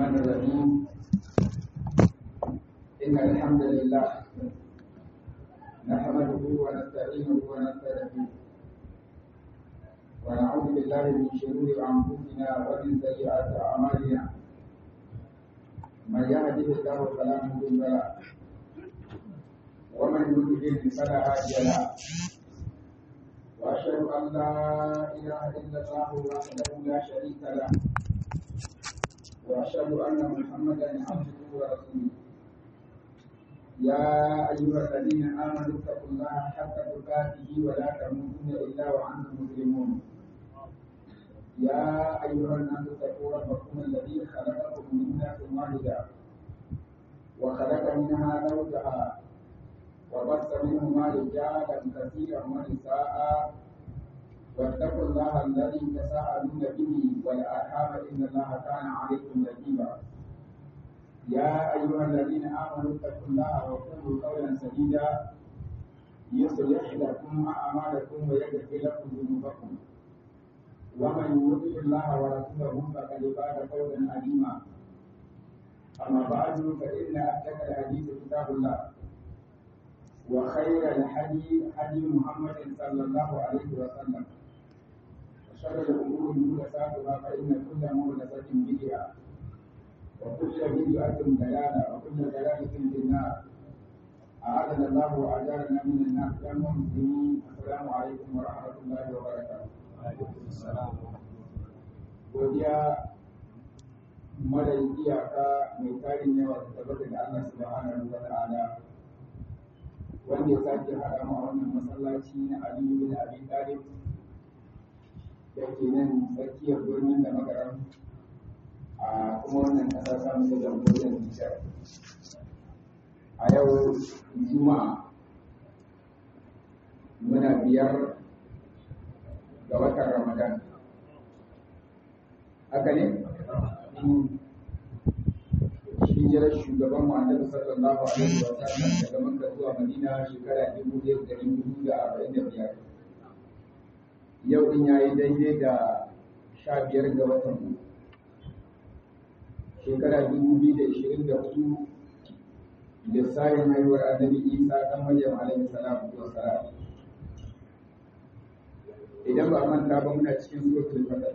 الرحمن الرحيم إن الحمد لله نحمده ونستعينه ونستغفره ونعوذ بالله من شرور أنفسنا ومن سيئات أعمالنا من يهده الله فلا مضل له ومن يضلل فلا هادي له وأشهد أن لا إله إلا الله وحده لا شريك له وأشهد أن محمدا عبده ورسوله يا أيها الذين آمنوا اتقوا الله حق تقاته ولا تموتن إلا وأنتم مسلمون يا أيها الناس اتقوا ربكم الذي خلقكم من نفس واحدة وخلق منها زوجها وبث منهما رجالا كثيرا ونساء واتقوا الله الذي تساءلون به والارحام ان الله كان عليكم رقيبا يا ايها الذين امنوا اتقوا الله وقولوا قولا سديدا يصلح لكم اعمالكم ويغفر لكم ذنوبكم ومن يطع الله ورسوله فقد فاز فوزا عظيما اما بعد فان اصدق الحديث كتاب الله وخير الحديث حديث محمد صلى الله عليه وسلم وشر الامور محدثاتها فان كل محدثه بدعه وكل بدعه ضلاله وكل ضلاله في النار أعاذنا الله وأجارنا من النار يا المسلمين السلام عليكم ورحمة الله وبركاته. وعليكم السلام. godiya mara iyaka mai tarin yawa da tabbata da Allah subhanahu wa ta'ala wanda ya sake haɗa mu a wannan masallaci na Aliyu bin Abi Talib da ke nan tsakiyar birnin da magaran a kuma wannan ƙasa samun da jamhuriyar Nijar. A yau Juma'a muna biyar ga watan Ramadan. Haka ne? hijirar shugaban mu annabi sallallahu alaihi wa sallam daga Makka zuwa Madina shekara dubu ɗaya da ɗari hudu da arba'in da biyar. Yau din yayi daidai da sha biyar ga watan mu. Shekara dubu biyu da ishirin da hudu lissafin haihuwar annabi Isa ɗan Maryam alaihi salatu wa salam. Idan ba a manta ba muna cikin suratul Fatah.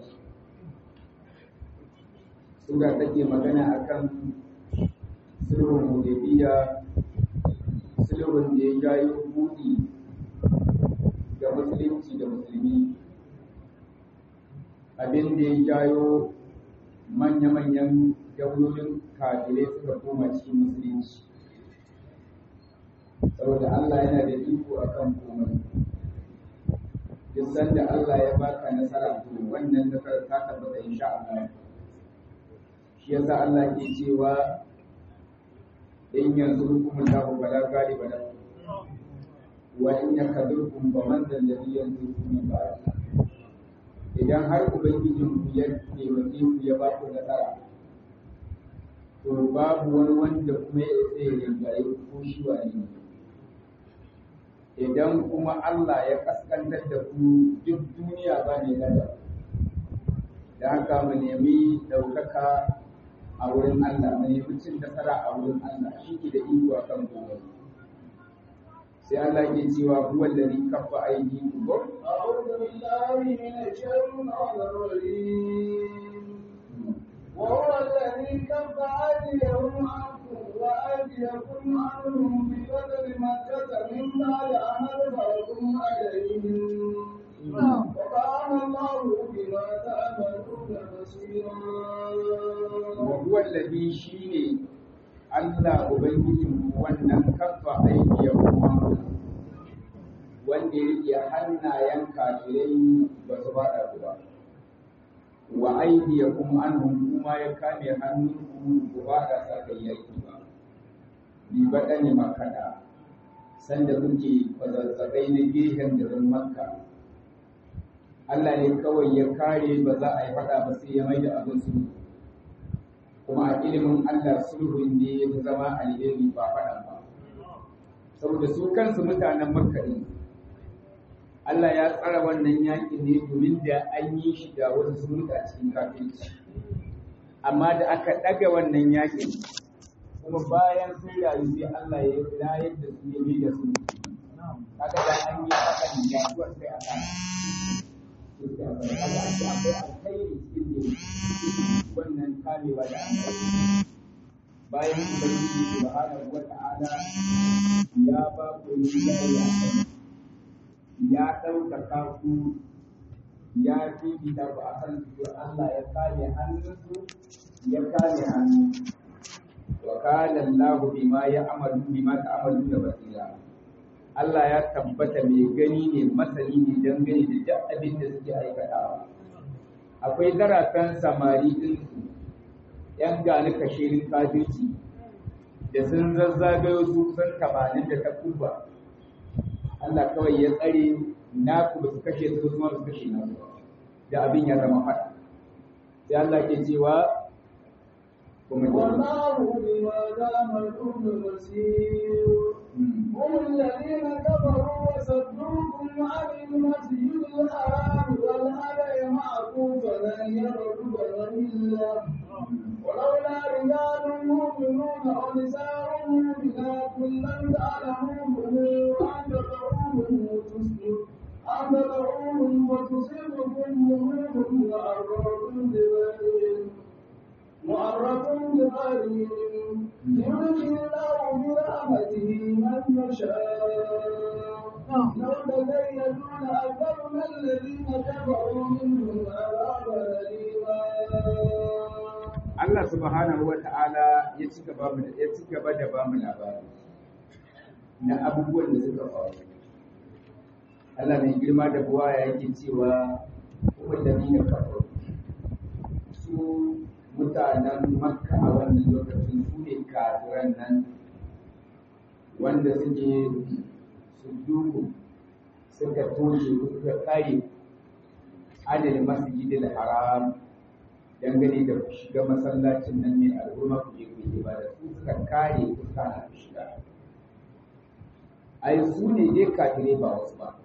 Sura take magana akan sulhun hudaybiya sulhun da ya jayo buɗi ga musulunci da musulmi abin da ya jayo manya-manyan daulolin kafirai suka koma cikin musulunci saboda Allah yana da iko akan komai duk sanda Allah ya baka nasara to wannan nasarar ta tabbata insha Allah shi yasa Allah ke cewa in yanzu hukumun lahu bala galiba lahu wa in yakadurkum fa man dal ladhi yanzurukum min ba'd idan har ubangijin ku ya taimake ku ya ba ku nasara to babu wani wanda kuma ya isa ya rinjaye ko shi wani idan kuma Allah ya kaskantar da ku duk duniya ba ne nada da haka mu nemi ɗaukaka a wurin Allah mai cin nasara a wurin Allah shi ke da iko a kan kowa sai Allah ke cewa huwa alladhi kaffa aydikum أعوذ بالله من الشيطان الرجيم وهو الذي كف أيديهم عنكم وأيديكم عنهم في بدر مكة من بعد أن أظهركم عليهم وكان الله بما تعملون بصيرا وهو الذي شيني Allah Ubangijin wannan kafa aikiyakum wanda ya rike hannayen kafirai ba su faɗa ku ba wa aidiyakum anhum kuma ya kame hannunku ku faɗa sa kai yaki ba bi baɗani makada sanda kuke kwazazzabai na gehen garin makka Allah ne kawai ya kare ba za a yi faɗa ba sai ya mai da abin su kuma a ilimin Allah sulhu ne ya zama alheri ba faɗan ba saboda su kansu mutanen makka ɗin Allah ya tsara wannan yakin ne domin da an yi shi da wasu sun mutu a cikin kafirci amma da aka ɗaga wannan yakin kuma bayan sun rayu sai Allah ya rayar da su ya da su kaga da an yi hakan yaduwar sai a kan kaga an ce akwai alkhairi cikin wannan kamewa da an yi bayan ubangiji subhanahu wa ta'ala ya ba ku hidaya ya ɗaukaka ku ya fifita ku a kan su Allah ya kame hannunsu ya kame hannu wa kana Allah bima ya amalu bima ta'amalu da basira Allah ya tabbata mai gani ne masani ne dangane da duk abin da suke aikatawa akwai zaratan samari din su yan gani kashirin kafirci da sun zazzagayo su sun tamanin da ta kuba Allah kawai ya tsare naku ba su kashe su kuma ba su kashe na da abin ya zama faɗa sai Allah ke cewa kuma والله بما تعملون بصير هم الذين كفروا وصدوكم عن المسجد الحرام والهدي معكوفا ان يبلغ إلا ولولا رجال مؤمنون ونساء مؤمنات لم تعلموهم ان تطعوهم وتصبحوا أن تدعوهم وتصيبكم منهم معرة بغير معرة بغير يلقي الله برحمته من يشاء لو تزيدون أكثرنا الذين كفروا منهم عذابا أليما Allah subhanahu wa ta'ala ya ci gaba ya ci gaba da ba mu labari na abubuwan da suka faru Allah mai girma da buwa yake cewa wallahi na kafaru su mutanen makka a wannan lokacin su ne kafiran nan wanda suke su duku suka toshe suka kare adadin masjidil haram dangane da shiga masallacin nan mai al'umma ku je ku yi ibada su suka kare ku kana shiga ai su ne dai kafirai ba wasu ba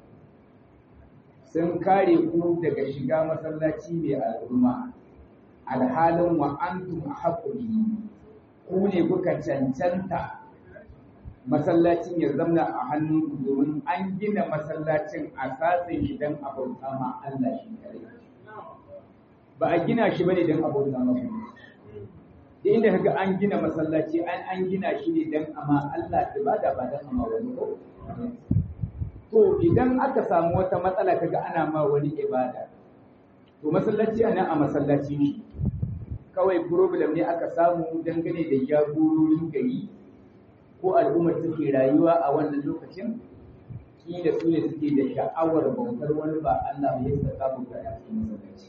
sun kare ku daga shiga masallaci mai al'umma alhalin wa antum ahqqu ku ne kuka cancanta masallacin ya zamna a hannun domin an gina masallacin a satsin shi don abauta ma Allah shi kare ba a gina shi bane don abauta ma da inda kaga an gina masallaci an an gina shi ne don ama Allah ibada ba don ama wani ko to idan aka samu wata matsala kaga ana ma wani ibada to masallaci ana a masallaci shi kawai problem ne aka samu dangane da jagororin gari ko al'ummar suke rayuwa a wannan lokacin kila su ne suke da sha'awar bautar wani ba Allah ya saka bauta a cikin masallaci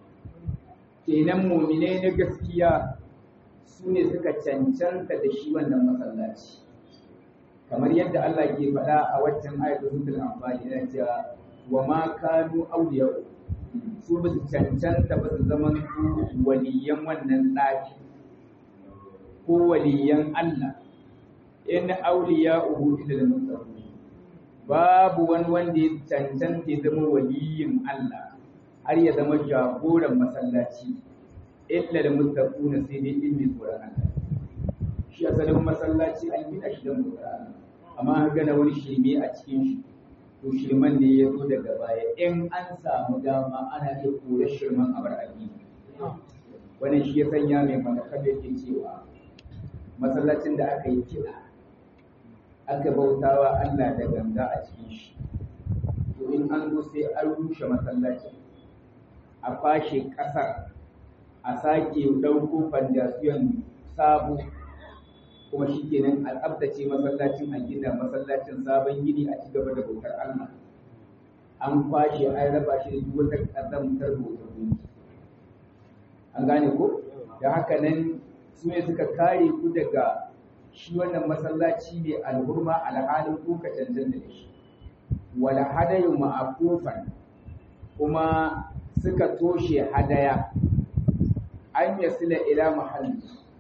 kenan muminai na gaskiya su ne suka cancanta da shi wannan masallaci kamar yadda Allah ke faɗa a waccan ayatul suratul anfal yana cewa wa ma kanu awliya su ba su cancanta ba su zama waliyan wannan ɗaki ko waliyan Allah in auliya uhu ila al babu wani wanda ya cancanta ya zama waliyin Allah har ya zama jagoran masallaci illa da muttaquna sai dai in mai tsoron Allah shi asalin masallaci an gina shi don tsoron amma an gana wani shirme a cikin shi to shirman ne ya zo daga baya in an samu dama ana iya kore shirman a bar addini wannan shi ya sanya mai malakar da ke cewa masallacin da aka yi kiɗa aka bautawa Allah da ganga a cikin shi to in an zo sai an rushe masallacin a fashe ƙasar a sake ɗauko fandasiyon sabo kuma shi kenan a tsabtace masallacin a gina masallacin sabon gini a cigaba da bautar Allah an kwashe an raba shi da duk wata ƙazamtar bautar gunki an gane ko da haka nan su ne suka kare ku daga shi wannan masallaci mai alhurma alhalin ku ka cancanta da shi wala hadayu ma'akufan kuma suka toshe hadaya an yasila ila mahalli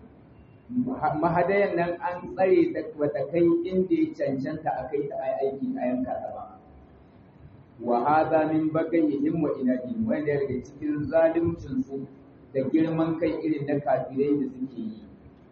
mahadayan nan an tsare ta bata kai inda ya cancanta a kai ta aiki a yanka ta ba wa hadha min bagayhim wa inadihim wanda daga cikin zalimcin su da girman kai irin na kafirai da suke yi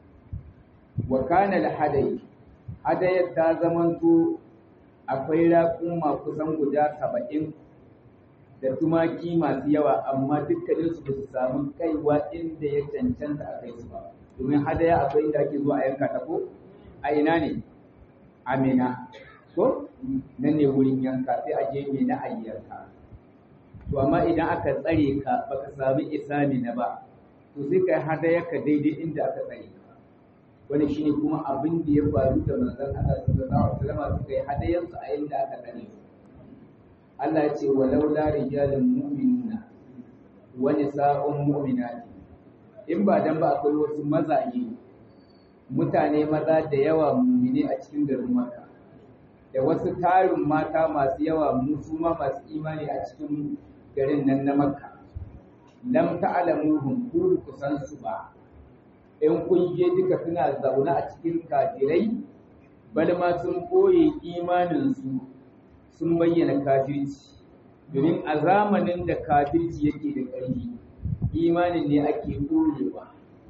wa kana al-hadai hadayar ta zamanto akwai raƙuma kusan guda saba'in da tumaki masu yawa amma dukkaninsu ba su samu kaiwa inda ya cancanta a kai su ba domin hadaya akwai inda ake zuwa a yanka ta ko a ina ne amina ko nan ne wurin yanka sai a je na a yanka to amma idan aka tsare ka baka sami isa na ba to sai kai hadaya ka daidai inda aka tsare ka wani shine kuma abin da ya faru da manzon Allah sallallahu alaihi wasallam suka yi hadayansu a inda aka tsare su Allah ya ce walau la rijalun mu'minuna wa nisa'un mu'minati in ba dan ba akwai wasu mazaje mutane maza da yawa mu'mine a cikin garin Makka da wasu tarin mata masu yawa su ma masu imani a cikin garin nan na Makka lam ta'lamuhum ku kusan su ba in kun je duka suna zaune a cikin kafirai bal ma sun koye imanin su sun bayyana kafirci domin a zamanin da kafirci yake da ƙarfi imanin ne ake koyewa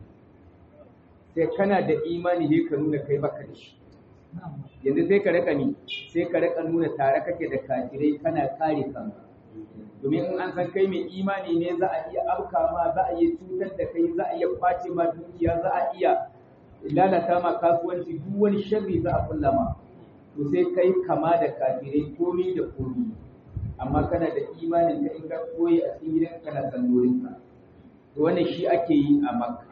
sai kana da imani ne ka nuna kai baka da shi yanzu sai ka raka ni sai ka raka nuna tare kake da kafirai kana kare kanka domin in an san kai mai imani ne za a iya afka ma za a iya cutar da kai za a iya kwace ma dukiya za a iya lalata ma kasuwanci duk wani sharri za a kulla ma to sai kai kama da kafirai komi da komi amma kana da imanin ka in ka koyi a cikin gidan kana sallolin ka to wannan shi ake yi a makka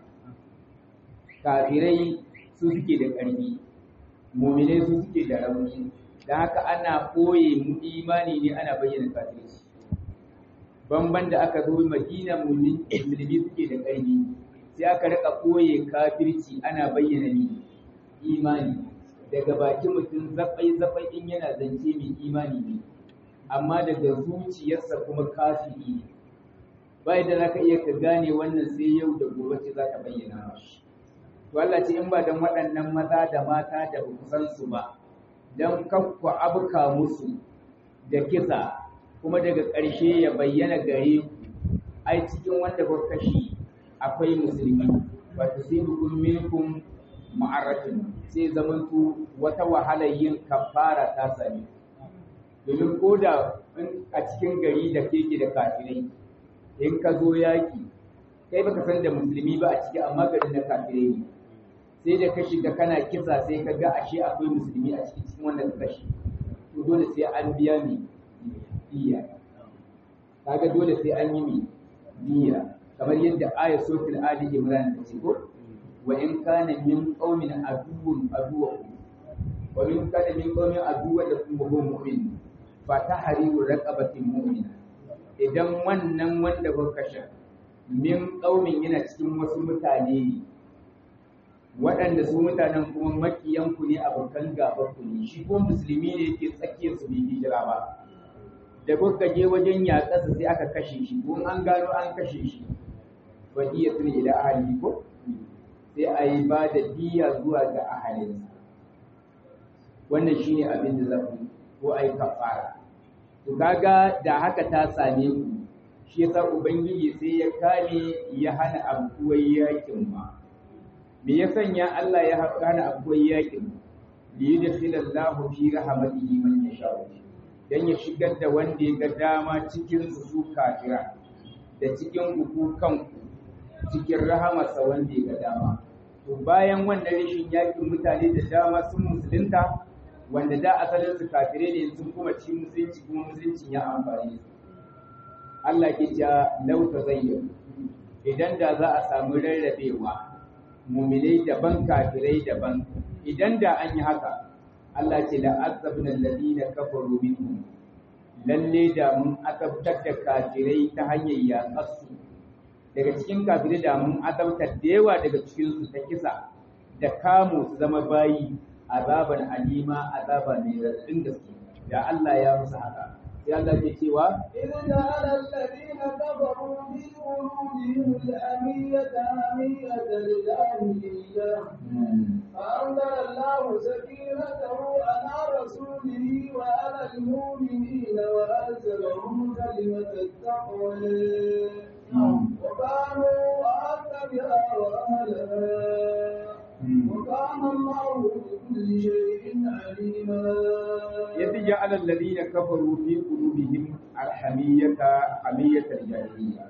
kafirai su suke da ƙarfi muminai su suke da rauni da haka ana koye mu imani ne ana bayyana kafirci bamban da aka zo madina musulmi suke da ƙarfi sai aka rika koye kafirci ana bayyana ni imani daga bakin mutum zafai zafai in yana zance mai imani ne amma daga zuciyarsa kuma kafiri ne bai da zaka iya ka gane wannan sai yau da gobe ce zaka bayyana shi to Allah ce in ba dan waɗannan maza da mata da ba san su ba dan kakku abuka musu da kisa kuma daga ƙarshe ya bayyana gare ku ai cikin wanda ba kashi akwai musulmi wa tusibukum minkum ma'aratun sai zamantu wata wahalar yin kafara ta sami domin ko da a cikin gari da keke da kafirai in ka zo yaki kai baka san da musulmi ba a ciki amma garin na kafirai ne sai da ka shiga kana kisa sai ka ga ashe akwai musulmi a cikin cikin wanda ka kashe to dole sai an biya mi diya kaga dole sai an yi mi diya kamar yadda aya suratul ali imran ta ce ko wa in kana min qaumin aduwwun aduwwakum wa min kana min qaumin aduwwan lakum wa huwa mu'min fa tahriru raqabatin mu'mina idan wannan wanda kuka kashe min qaumin yana cikin wasu mutane ne waɗanda su mutanen kuma makiyanku ne abokan gabanku ne shi ko musulmi ne yake tsakiyar su bai hijira ba da kuka je wajen yaƙasa sai aka kashe shi ko an gano an kashe shi fa iya tuni ila ahli ko sai a yi ba da diya zuwa ga ahalinsa wannan shine abin da zaku ko a yi kafara to kaga da haka ta same ku shi yasa ubangiji sai ya kame ya hana abuwar yakin ma me ya sanya Allah ya hana abuwar yakin li yudkhilallahu fi rahmatihi man yasha dan ya shigar da wanda ya ga dama cikin su su kafira da cikin ku kanku cikin rahamarsa wanda ya ga dama to bayan wannan rashin yakin mutane da dama sun musulunta wanda da asalin su kafire ne sun kuma ci musulunci kuma musulunci ya amfani su Allah ke cewa lau tazayyanu idan da za a samu rarrabewa muminai daban kafirai daban idan da an yi haka Allah ce la azabna alladhina kafaru minhum lalle da mun azabtar da kafirai ta hanyar yaƙarsu daga cikin kafirai da mun azabtar da yawa daga cikin su ta kisa da kamo su zama bayi azaban alima azaba mai raɗin gaske da Allah ya musu haka sai Allah ke cewa إذ جعل الذين كفروا في قلوبهم الأمية أمية الجاهلية فأنزل الله سكينته على رسوله وعلى المؤمنين وأنزلهم كلمة التقوى وكانوا أحق بها وأهلها وكان الله بكل شيء عليما يتجا على الذين كفروا في قلوبهم الحمية حمية الجاهلية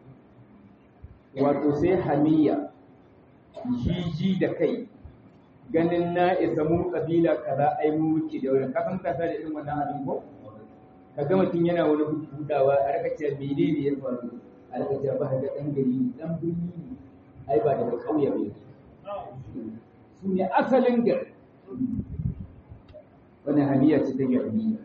wato sai hamiya jiji da kai ganin na isa mun kabila kaza ai mu muke da wani kafin kasa da irin wannan abin ko kaga mutum yana wani hudawa a raka cewa menene ya faru a raka cewa ba ga dan gari dan birni ne ai ba daga kauye ba su ne asalin gari wannan hamiya ce ta jahiliya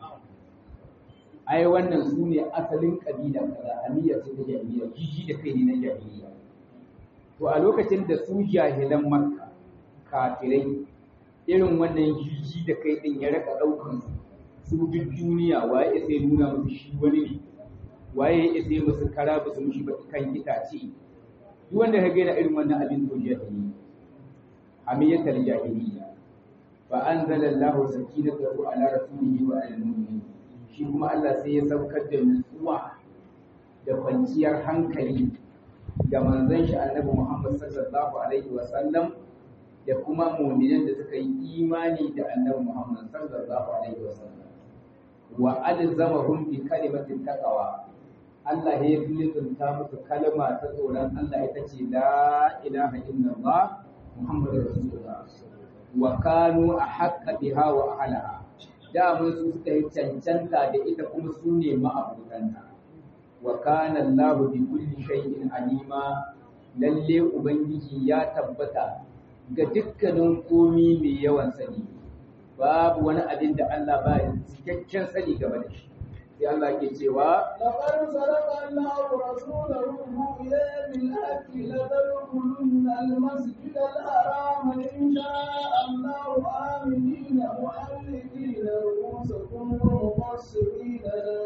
ai wannan su ne asalin kabila kaza hamiya ce ta jahiliya jiji da kai ne na jahiliya to a lokacin da su jahilan makka kafirai irin wannan jiji da kai din ya raka daukan su su duk duniya waye ya sai nuna musu shi wani ne waye ya sai musu kara ba su mushi ba kan itace duk wanda ka gaina irin wannan abin to jahiliya hamiyatul jahiliya fa anzala Allahu sakinatahu ala rasulihi wa ala mu'minin shi kuma Allah sai ya saukar da nutsuwa da kwanciyar hankali ga manzon shi Annabi Muhammad sallallahu alaihi wa sallam da kuma mu'minan da suka yi imani da Annabi Muhammad sallallahu alaihi wa sallam wa alzamahum bi kalimatin taqwa Allah ya lizunta musu kalma ta tsoron Allah ita ce la ilaha illallah Muhammadur Rasulullah wa kanu ahqqa biha wa ahliha da mun su suka yi cancanta da ita kuma su ne ma'abutanta wa kana Allahu bi kulli shay'in alima lalle ubangiji ya tabbata ga dukkanin komi mai yawan sani babu wani abin da Allah ba cikakken sani game da shi sai Allah ke cewa لقد صدق الله رسوله الرؤيا بالحق لتدخلن المسجد الحرام إن شاء الله آمنين محلقين رؤوسكم ومقصرين لا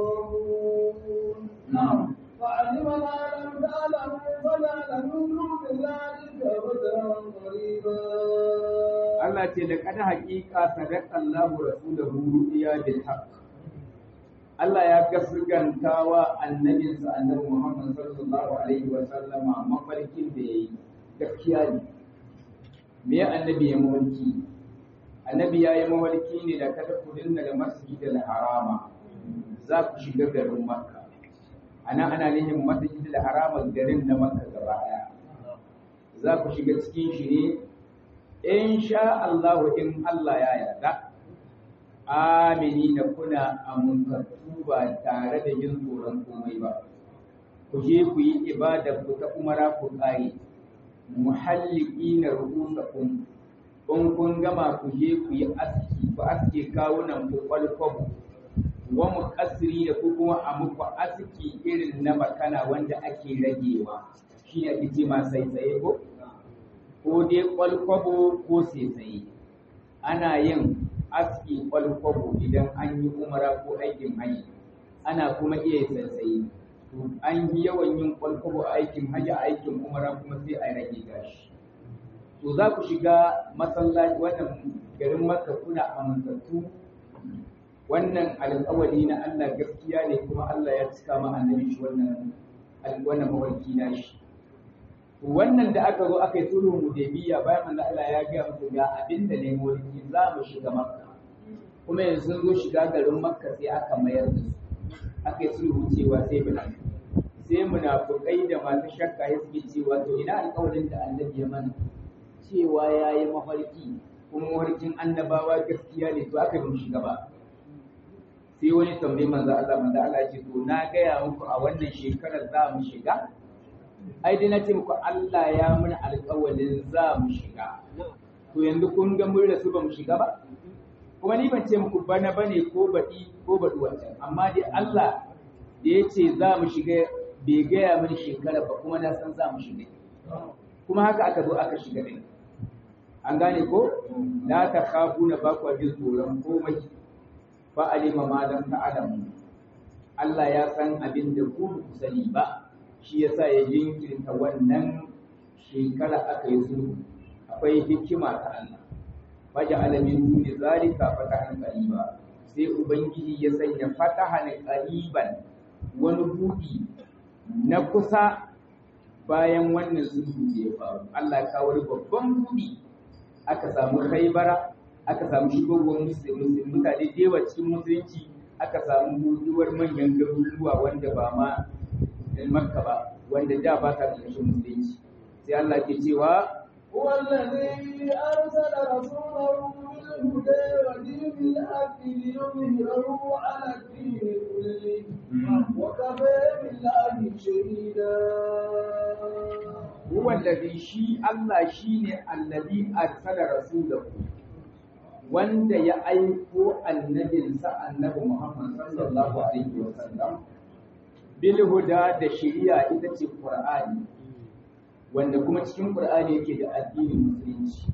تخافون na'am فعلم ما لم تعلموا فجعل من دون ذلك فترا قريبا Allah ce da kada haƙiƙa sadaqa Allahu rasulahu ru'ya bil haqq Allah ya gasganta wa annabinsa annabi Muhammad sallallahu alaihi wa sallama mafarkin da yayi gaskiya ne me annabi ya mafarki annabi ya yi mafarki ne da kada ku dinga da masjidil harama za ku shiga garin makka ana ana nihin masjidil harama garin na makka gaba daya za ku shiga cikin shi ne in sha Allah in Allah ya yarda amini da kuna amintattu ba tare da yin tsoron komai ba ku je ku yi ibada ku ta umara ku kare muhalliki na rubusakum in kun gama ku je ku yi aski ku aske kawunan ku kwalkwabo wa muqassiri da ku kuma a muku aski irin na makana wanda ake ragewa shi ne ake ce ma sai tsaye ko ko dai kwalkwabo ko sai tsaye ana yin aski kwalkwabo idan an yi umara ko aikin haji ana kuma iya sassaye to an yi yawan yin kwalkwabo a aikin haji a aikin umara kuma sai a rage gashi to za ku shiga masallaci wannan garin makka kuna amintattu wannan alƙawari na Allah gaskiya ne kuma Allah ya cika ma annabi shi wannan wannan mawarki na shi wannan da aka zo aka yi sulhu hudaybiya bayan manzo Allah ya ga musu ga abin da ne mulki za mu shiga makka kuma yanzu sun zo shiga garin makka sai aka mayar da su aka yi sulhu cewa sai bana sai munafukai da masu shakka ya suke cewa to ina alƙawarin da annabi ya mana cewa ya yi mafarki kuma mafarkin annabawa gaskiya ne to aka yi mu shiga ba sai wani tambayi manzo Allah manzo Allah ya ce to na gaya muku a wannan shekarar za mu shiga ai dai na ce muku Allah ya mana alƙawarin za mu shiga to yanzu kun ga mun rasu ba mu shiga ba kuma ni ban ce muku bana bane ko baɗi ko baɗi wancan amma dai Allah da ya ce za mu shiga bai gaya mini shekara ba kuma na san za mu shiga kuma haka aka zo aka shiga ɗin an gane ko la ta khafu na ba ku jin tsoron komai fa alima ma lam ta'lamu Allah ya san abin da ku ba ku sani ba shi yasa ya jinkirta wannan shekara aka yi sulhu akwai hikima ta Allah waje alamin duni zalika fatahan qariba sai ubangiji ya sanya fatahan qariban wani buɗi na kusa bayan wannan sulhu da ya faru Allah ya kawo babban buɗi aka samu khaibara aka samu shigowar musulmi mutane da yawa cikin musulunci aka samu buɗuwar manyan garuruwa wanda ba ma makka ba wanda da ba ta ƙarshen musulunci sai Allah ke cewa هو الذي أرسل رسوله بالهدى ودين الحق ليظهره على الدين كله وكفى بالله شهيدا هو الذي شي الله شيني الذي أرسل رسوله wanda ya aiko annabinsa annabi Muhammad sallallahu alaihi wasallam bil huda da shari'a ita ce Qur'ani wanda kuma cikin Qur'ani yake da addinin musulunci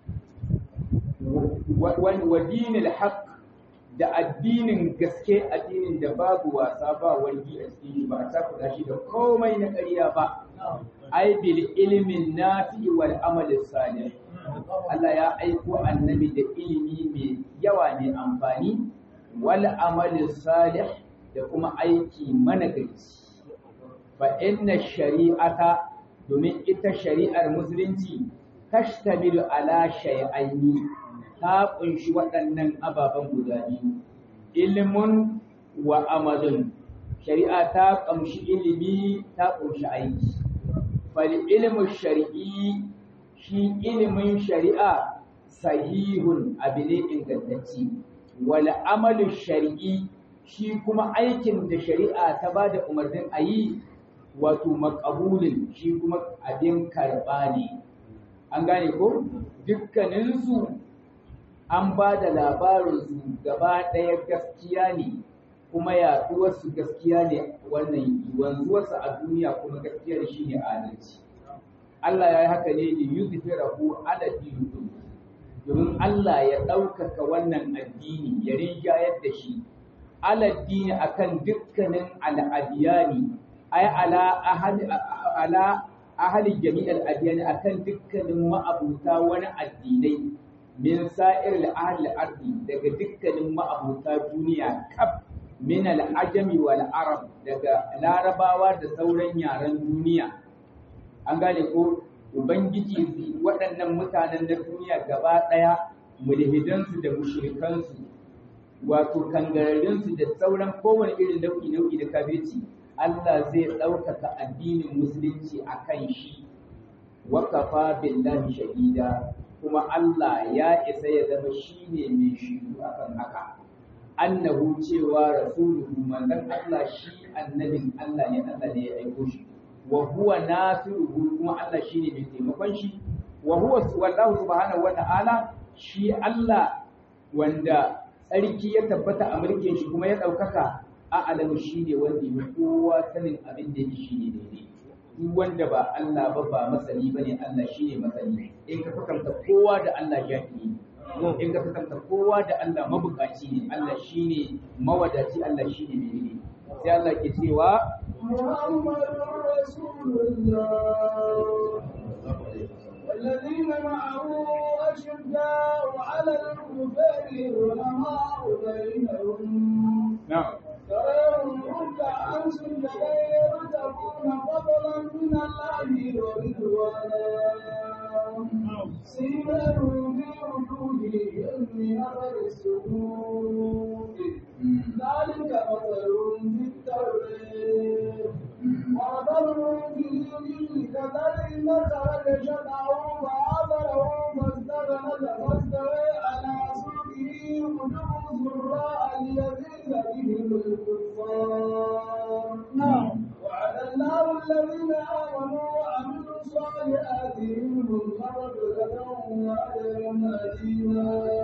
wa dinil haqq da addinin gaske addinin da babu wasa ba wargi a cikin shi ba a takuda shi da komai na ƙarya ba ai bil ilmin nafi wal amal salih Allah ya aiko annabi da ilimi mai yawa mai amfani wal amal salih da kuma aiki managarci fa inna shari'ata domin ita shari'ar musulunci tashtamilu ala shay'aini ta kunshi waɗannan ababen guda biyu ilimin wa amalin shari'a ta ƙamshi ilimi ta kunshi aiki fal ilimin shari'i shi ilimin shari'a sahihun abu ne ingantacce wal amalin shari'i shi kuma aikin da shari'a ta ba da umarnin a yi wato makabulin shi kuma abin karɓa ne an gane ko dukkaninsu an ba da labarinsu gaba ɗaya gaskiya ne kuma yaɗuwarsu gaskiya ne wannan wanzuwarsu a duniya kuma gaskiya shi ne adalci Allah ya yi haka ne da yuzhirahu ala dinin domin Allah ya ɗaukaka wannan addini ya rinjayar da shi ala dini akan dukkanin al'adiyani ai ala ahli ala ahli jami'al adiyani akan dukkanin ma'abuta wani addinai min sa'ir al-ahli ardi daga dukkanin ma'abuta duniya kaf min al-ajami wal arab daga larabawa da sauran yaren duniya an gane ko ubangiji waɗannan mutanen na duniya gaba ɗaya mulhidansu da mushrikansu wato kangararinsu da sauran kowane irin nau'i nau'i da kafirci Allah zai ɗaukaka addinin musulunci a kan shi wa kafa billahi shahida kuma Allah ya isa ya zama shi ne mai shiru akan haka annahu cewa rasuluhu manzon Allah shi annabin Allah ne Allah ne ya aiko shi wa huwa nasiruhu kuma Allah shine mai taimakon shi wa huwa wallahu subhanahu wa ta'ala shi Allah wanda tsarki ya tabbata a mulkin shi kuma ya ɗaukaka a alamu shi ne wanda ya kowa sanin abin da yake shi ne daidai duk wanda ba Allah ba ba masani bane Allah shi ne masani in ka kwatanta kowa da Allah jahili in ka kwatanta kowa da Allah mabukaci ne Allah shi ne mawadaci Allah shi ne mai sai Allah ke cewa محمد رسول الله والذين معه أشداء على الكفار رحماء بينهم na'am تراهم ركعا سجدا يبتغون فضلا من الله ورضوانا سيماهم في وجوههم من اثر السجود ذلك مثلهم في التوراه ومثلهم في الانجيل كذلك خرج شطعه فعبره فاستغنى فاستوى على سوقه يعجب الزراء ليزيد بهم الكفار وعلى الله الذين امنوا وعملوا الصالحات منهم مغفرة واجرا عظيما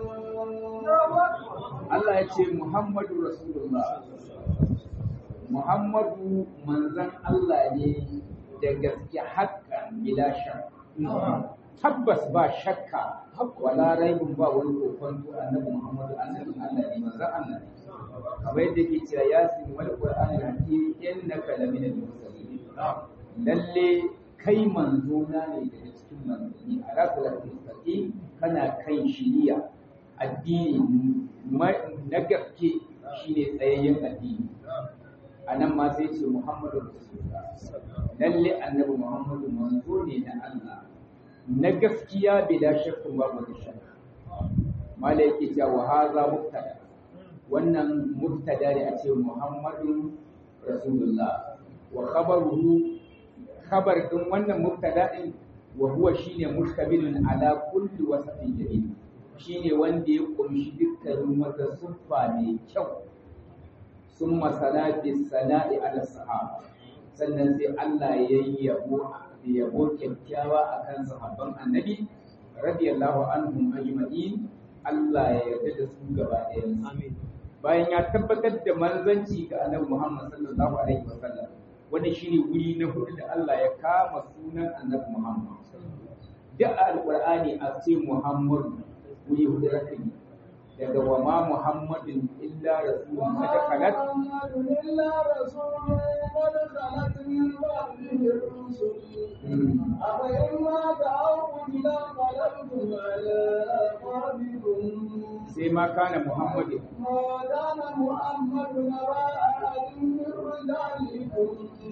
Allah ya ce Muhammadu Rasulullah Muhammadu manzan Allah ne da gaske haƙƙan bila shakka tabbas ba shakka wala raibun ba wani kokonto annabi Muhammadu annabin Allah ne manzan Allah ne kamar yadda ke cewa yasin wal qur'anil hakim innaka lamina al-mursalin lalle kai manzo na ne daga cikin manzanni ala salatul mustaqim kana kan shiriya addini na gaske shine tsayayyen addini anan ma sai ce Muhammadu Rasulullah lalle annabi Muhammadu manzo ne na Allah na gaskiya bila shakkun babu da shakka mala yake cewa haza mubtada wannan mubtada ne a ce Muhammadu Rasulullah wa khabaruhu khabar din wannan mubtada din wa huwa shine mustamilun ala kulli wasfin jamil shine wanda ya kunshi dukkanin wata siffa mai kyau sun masana sana'i ala sahaba sannan sai Allah ya yi yabo yabo kyakkyawa akan sahabban annabi radiyallahu anhum ajma'in Allah ya yarda da su gaba ɗayan bayan ya tabbatar da manzanci ga annabi Muhammad sallallahu alaihi wasallam wanda shine wuri na hudu da Allah ya kama sunan annabi Muhammad duk alqur'ani a ce Muhammad wuri hudu rakami daga wa ma Muhammadin illa rasulun kada kalat إلا رسول قد خلت من بعده الرسل أفإن مات أو قتل انقلبتم على أعقابكم sai ma kana Muhammadin ما كان محمد نبا أحد من رجالكم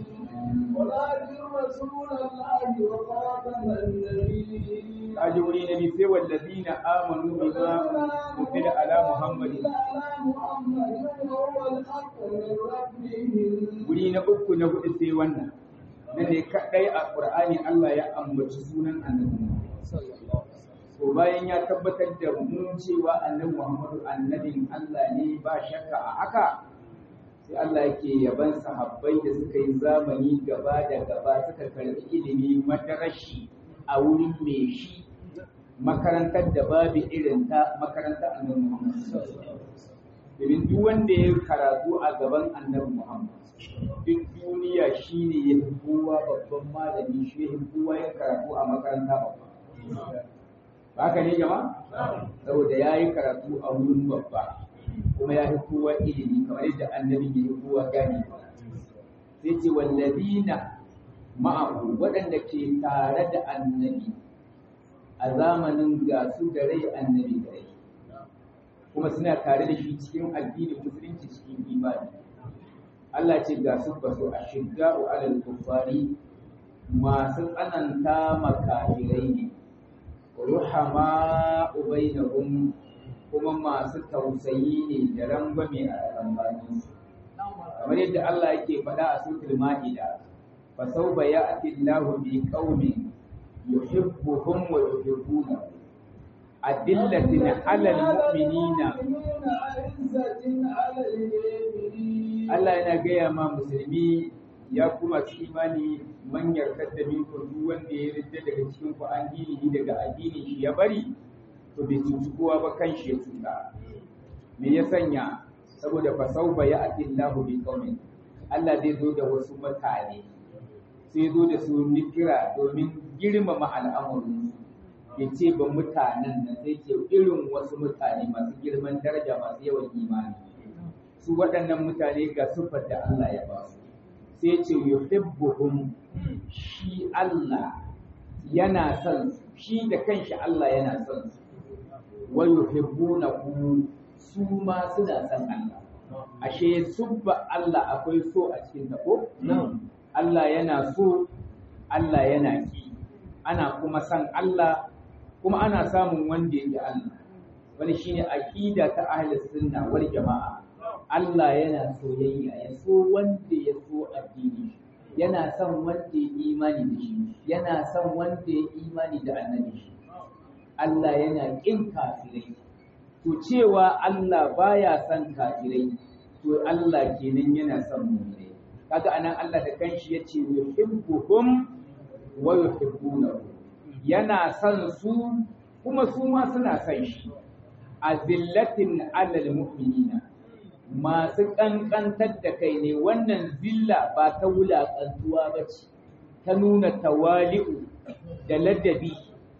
ولكن رسول الله وخاتم النبيين kaji wuri na biyu sai wallazina amanu bima unzila ala Muhammadin على محمد وهو الحق من ربهم wuri na uku na hudu sai wannan nan ne kadai a Qur'ani Allah ya ambaci sunan annabi to bayan ya tabbatar da mun cewa annabi Muhammadu annabin Allah ne ba shakka a haka sai Allah yake yaban sahabbai da suka yi zamani gaba da gaba suka karbi ilimi madarashi a wurin mai shi makarantar da babu irin ta makarantar annabi Muhammad domin duk wanda ya karatu a gaban annabi Muhammad duk duniya shine ya fi kowa babban malami shi ya fi kowa ya karatu a makaranta babba ba haka ne jama'a saboda ya yi karatu a wurin babba kuma ya fi kowa ilimi kamar yadda annabi ya fi kowa gane sai ce wallazina ma'ahu waɗanda ke tare da annabi a zamanin gasu da rai annabi da rai kuma suna tare da shi cikin addinin musulunci cikin imani Allah ce ga su ba su a shiga wa alal kuffari masu tsananta makafirai ne ruhama ubainahum kuma masu tausayi ne da rangwame a tsammanin su kamar yadda Allah yake faɗa a suratul ma'ida fa sawfa ya'ti Allahu bi qaumin yuhibbuhum wa yuhibbunahu adillatin 'alal mu'minina عزة على الكافرين Allah yana gaya ma musulmi ya kuma ci imani man yarkar da minku duk wanda ya ridda daga cikin ku an dini daga addinin shi ya bari to bai cuci kowa ba kan shi ya cuta me ya sanya saboda fa sauba ya ati Allahu bi qaumin Allah zai zo da wasu mutane sai zo da su nikira domin girmama al'amarin ya ce ba mutanen nan sai ce irin wasu mutane masu girman daraja masu yawan imani su waɗannan mutane ga siffar da Allah ya ba su sai ce yuhibbuhum shi Allah yana son su shi da kanshi Allah yana son su wa yuhibbunahu su ma suna son Allah ashe subba Allah akwai so a cikin ta ko Allah yana so Allah yana ki ana kuma son Allah kuma ana samun wanda yake Allah wani shine aqida ta ahlus sunna wal jama'a Allah yana soyayya ya so wanda ya so addini yana son wanda ya imani da shi yana son wanda ya imani da annabi shi Allah yana kin kafirai to cewa Allah baya son kafirai to Allah kenan yana son mu'minai kaga anan Allah da kanshi yace yuhibbuhum wa yuhibbunahu yana son su kuma su ma suna son shi azillatin alal mu'minina masu ƙanƙantar da kai ne wannan zilla ba ta wulaƙantuwa ba ce ta nuna tawali'u da ladabi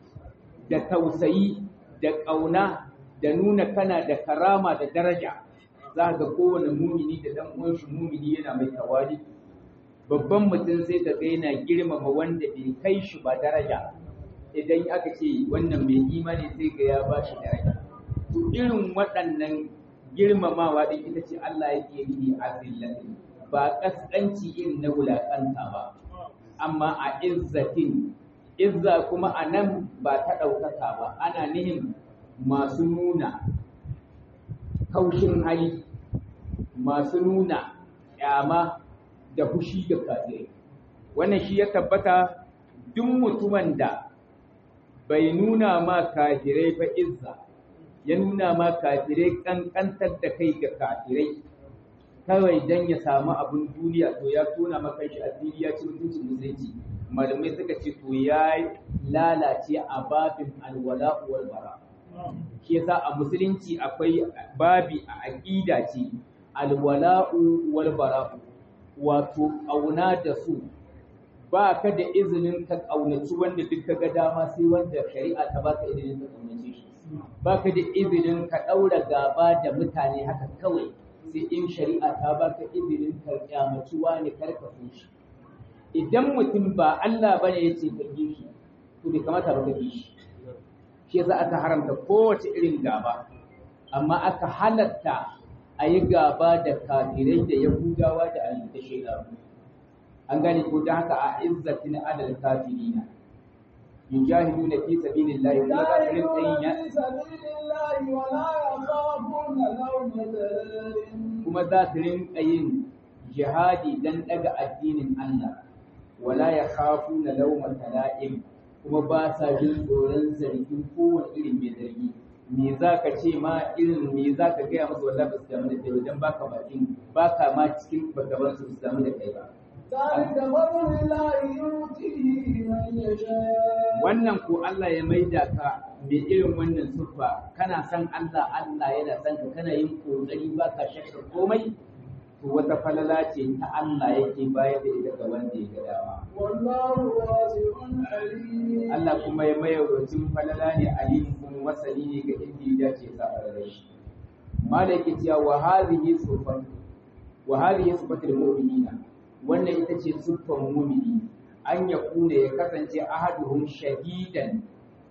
da tausayi da ƙauna da nuna kana da karama da daraja za ga kowane mumini da ɗan uwan shi mumini yana mai tawali babban mutum sai ka ga yana girmama wanda bai kai shi ba daraja idan aka ce wannan mai imani sai ga ya ba shi daraja to irin waɗannan girmamawa din ita ce Allah yake yi a zillatin ba kaskanci irin na wulaƙanta ba amma a izzatin izza kuma a nan ba ta ɗaukaka ba ana nihin masu nuna kaushin hali masu nuna ƙyama da fushi da kafirai wannan shi ya tabbata duk mutumin da bai nuna ma kafirai fa izza ya nuna ma kafirai kankantar da kai ga kafirai kawai dan ya samu abin duniya to ya tona maka shi asiri ya ci mutuncin musulunci malamai suka ce to ya lalace a babin alwala wal bara shi yasa a musulunci akwai babi a aqida ce alwala'u wal bara'u wato auna da su ba ka da izinin ka ƙaunaci wanda duk ka ga dama sai wanda shari'a ta baka izinin ka ƙaunace shi ba ka da izinin ka ɗaura gaba da mutane haka kawai sai in shari'a ta baka izinin ka kyamaci wani karka so shi idan mutum ba Allah bane ya ce ka yi shi to bai kamata ba ka yi shi shi yasa aka haramta kowace irin gaba amma aka halatta a yi gaba da kafirai da yahudawa da alita shaidanu an gane ko da haka a izzatin adal kafirina yujahiduna fi sabilillahi kuma za su rinka yin ya kuma za su rinka yin jihadi dan daga addinin Allah wala ya khafu na lauma tala'im kuma ba sa jin tsoron zargin kowane irin mai zargi me za ka ce ma irin me za ka gaya musu wallahi ba su damu da kai wajen baka bakin baka ma cikin bagaban su su damu da kai ba wannan ko Allah ya maida ka mai irin wannan siffa kana san Allah Allah yana san ka kana yin kokari baka shakka komai to wata falala ce ta Allah yake bayar da ita ga wanda ya ga dama wallahu wasi'un alim Allah kuma ya maye wacin falala ne alim kuma wasali ne ga inda ya dace sa a shi malaki cewa wa hadhihi sifat wa hadhihi sifatul mu'minina wannan ita ce siffar mu'mini an ya kuna ya kasance ahaduhum shahidan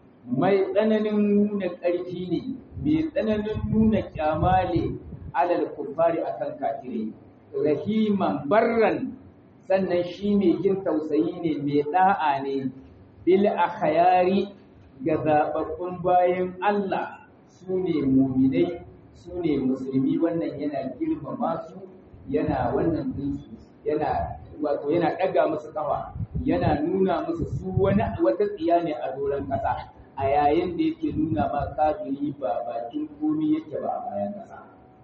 mai tsananin nuna ƙarfi ne mai tsananin nuna kyamale alal kufari akan kafirai rahiman barran sannan shi mai jin tausayi ne mai da'a ne bil akhyari ga zababbun bayan Allah su ne muminai su ne musulmi wannan yana girmama su yana wannan dinsu yana wato yana ɗaga musu kafa yana nuna musu su wani wata tsiya ne a doron ƙasa a yayin da yake nuna ma kafiri ba bakin komi yake ba a bayan ƙasa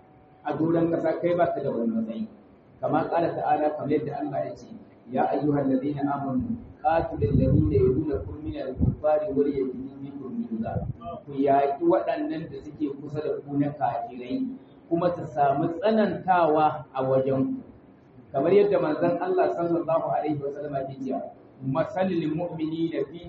a doron ƙasa kai ba ka da wani matsayi kamar ƙara ta'ala kamar yadda Allah ya ce ya ayyuhal ladina amanu qatilul ladina yadunakum min al-kuffari wal yajidu minkum juza ku yaki waɗannan da suke kusa da ku na kafirai kuma su samu tsanantawa a wajen kamar yadda manzon Allah sallallahu alaihi wasallam ya ce masalil mu'minina fi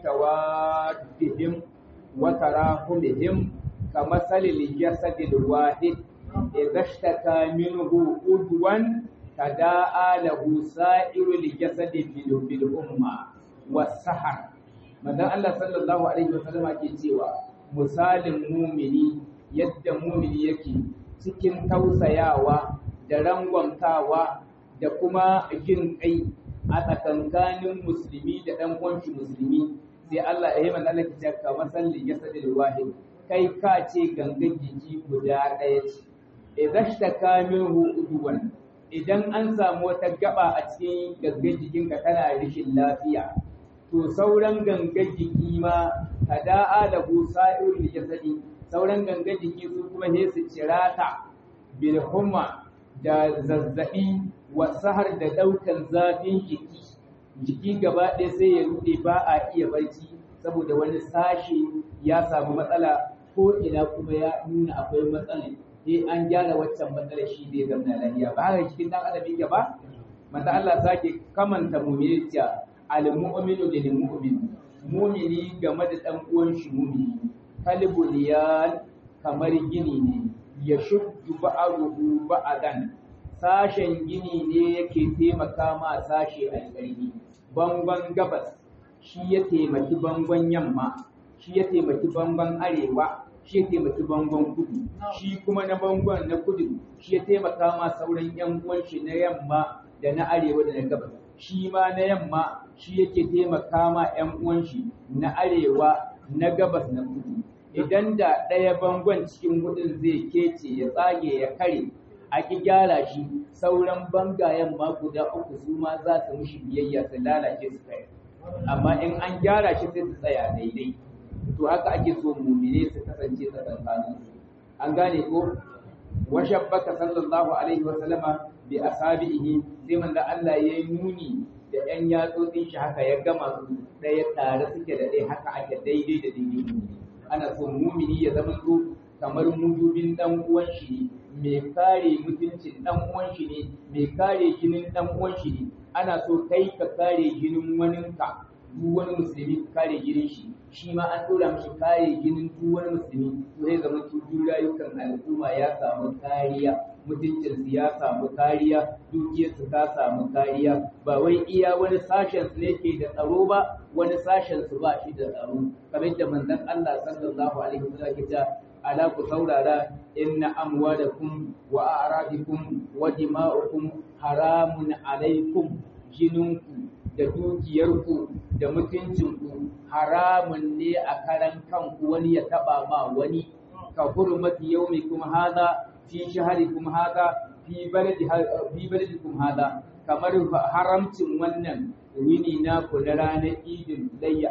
tawaddihim wa tarahumihim kamasalil jasadil wahid idza ishtaka minhu udwan tada'a lahu sa'iru jasadi bil bil umma was-sahar manzon Allah sallallahu alaihi wasallam ke cewa misalin mumini yadda mumini yake cikin tausayawa da rangwamtawa da kuma jin kai a tsakankanin musulmi da ɗan uwanci musulmi sai Allah ya yi manzon Allah ke cewa kamar sallin jasadil wahid kai ka ce gangan jiki guda ɗaya ce idan shtaka minhu udwan idan an samu wata gaba a cikin gangan jikinka tana rishin lafiya to sauran gangan jiki ma tada'a da sa'irul jasadi sauran gangan jiki su kuma sai su cirata bil humma da zazzabi wa sahar da daukan zafin jiki jiki gaba ɗaya sai ya rude ba a iya barci saboda wani sashi ya samu matsala ko ina kuma ya nuna akwai matsala sai an gyara waccan matsalar shi zai zama lafiya ba haka cikin dan adam yake ba manzo Allah sake kamanta mu'mini cewa al-mu'minu lil mu'min mu'mini game da dan uwan shi mu'mini kalbuliyan kamar gini ne ya shuddu ba'aruhu ba'adan sashen gini ne yake taimaka ma sashe a ƙarfi bangon gabas shi ya taimaki bangon yamma shi ya taimaki bangon arewa shi ya taimaki bangon kudu shi kuma na bangon na kudu shi ya taimaka ma sauran yan uwan shi na yamma da na arewa da na gabas shi ma na yamma shi yake taimaka ma 'yan uwan shi na arewa na gabas na kudu idan da ɗaya bangon cikin hudun zai kece ya tsage ya kare a ki gyara shi sauran bangayen ma guda uku su ma za su mushi biyayya su lalace su kai amma in an gyara shi sai su tsaya daidai to haka ake so mumine su kasance tsakankanin su an gane ko washabbaka sallallahu alaihi wa sallama bi asabihi sai manzo Allah ya nuni da ƴan yatsotsin shi haka ya gama su ɗaya tare suke da ɗaya haka ake daidai da daidai ana so mumini ya zama so kamar mudubin dan uwan shi mai kare mutuncin dan uwan shi ne mai kare jinin dan uwan shi ne ana so kai ka kare jinin waninka duk wani musulmi ka kare jinin shi shi ma an dora mishi kare jinin duk wani musulmi to zai zama duk rayukan al'umma ya samu kariya mutuncin su ya samu kariya dukiyar su ta samu kariya ba wai iya wani sashen su ne ke da tsaro ba wani sashen su ba shi da tsaro kamar da manzon Allah sallallahu alaihi wasallam ke cewa ala ku saurara inna amwalakum wa a'radikum wa dima'ukum haramun alaikum jininku da dukiyarku da mutuncinku haramun ne a karan kanku wani ya taba ma wani ka hurmati yaumikum hadha fi shaharikum hadha fi baladi fi baladikum hadha kamar haramcin wannan wini na ku na ranar idin layya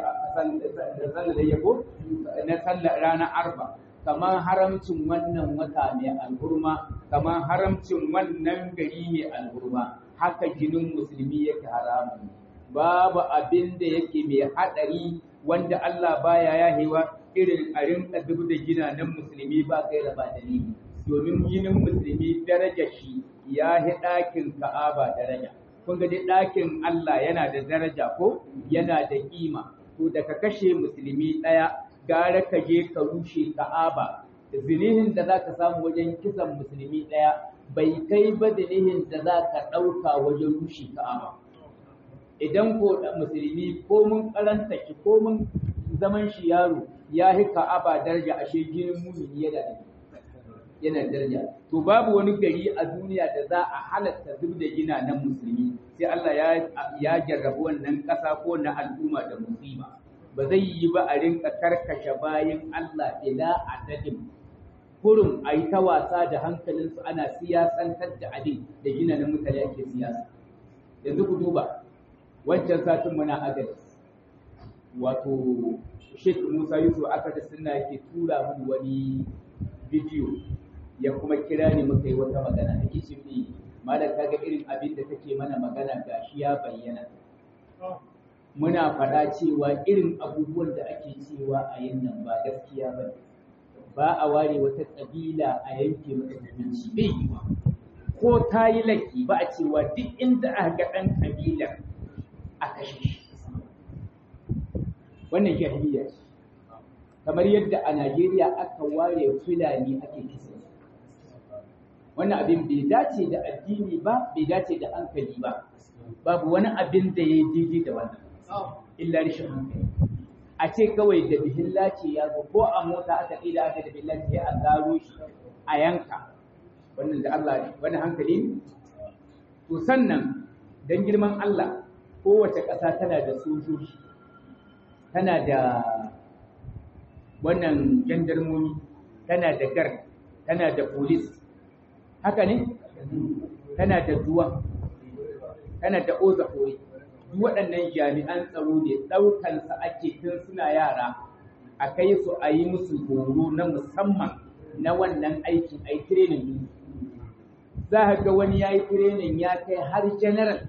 sallar layya ko na sallar ranar arba kamar haramcin wannan wata mai alhurma kamar haramcin wannan gari mai alhurma haka jinin musulmi yake haramun babu abin da yake mai haɗari wanda Allah baya yahewa irin a rinka duk da ginanan musulmi ba kai da ba dalili domin ginin musulmi daraja shi ya hi ɗakin ka'aba daraja kun ga dai ɗakin Allah yana da daraja ko yana da kima to da ka kashe musulmi ɗaya gara ka je ka rushe ka'aba zinihin da za ka samu wajen kisan musulmi ɗaya bai kai ba zinihin da za ka ɗauka wajen rushe ka'aba idan ko musulmi ko mun karanta ki ko mun zaman shi yaro ya hi ka'aba daraja ashe jinin mumini yana da yana daraja to babu wani gari a duniya da za a halatta duk da gina nan musulmi sai Allah ya ya jarrabu wannan ƙasa ko na al'umma da musiba ba zai yi ba a rinka karkashe bayan Allah ila adadin kurum a yi ta wasa da hankalinsu ana siyasantar da abin da gina nan mutane ake siyasa yanzu ku duba wancan satin muna agadis wato Sheikh Musa Yusuf Akadis suna yake tura mini wani bidiyo ya kuma kira ni muka yi wata magana da kishi ne malam kaga irin abin da kake mana magana gashi ya bayyana muna faɗa cewa irin abubuwan da ake cewa a yin nan ba gaskiya ba ba a ware wata ƙabila a yanke mata hukunci bai yi ba ko ta yi laifi ba a cewa duk inda aka ga ɗan ƙabilar a kashe shi wannan jahiliya ce kamar yadda a Najeriya aka ware Fulani ake kisa wannan abin bai dace da addini ba bai dace da hankali ba babu wani abin da ya daidai da wannan illa rashin hankali a ce kawai da bihilla ce ya zo ko a mota aka ƙila aka da bihilla ce a garo shi a yanka wannan da Allah ne wani hankali ne to sannan dan girman Allah kowace ƙasa tana da sojoji tana da wannan jandarmomi tana da gar tana da polis haka ne tana da duwa tana da oza kore duk waɗannan jami'an tsaro ne ɗaukansa ake tun suna yara a kai su a yi musu horo na musamman na wannan aikin a yi training za a ga wani ya yi training ya kai har general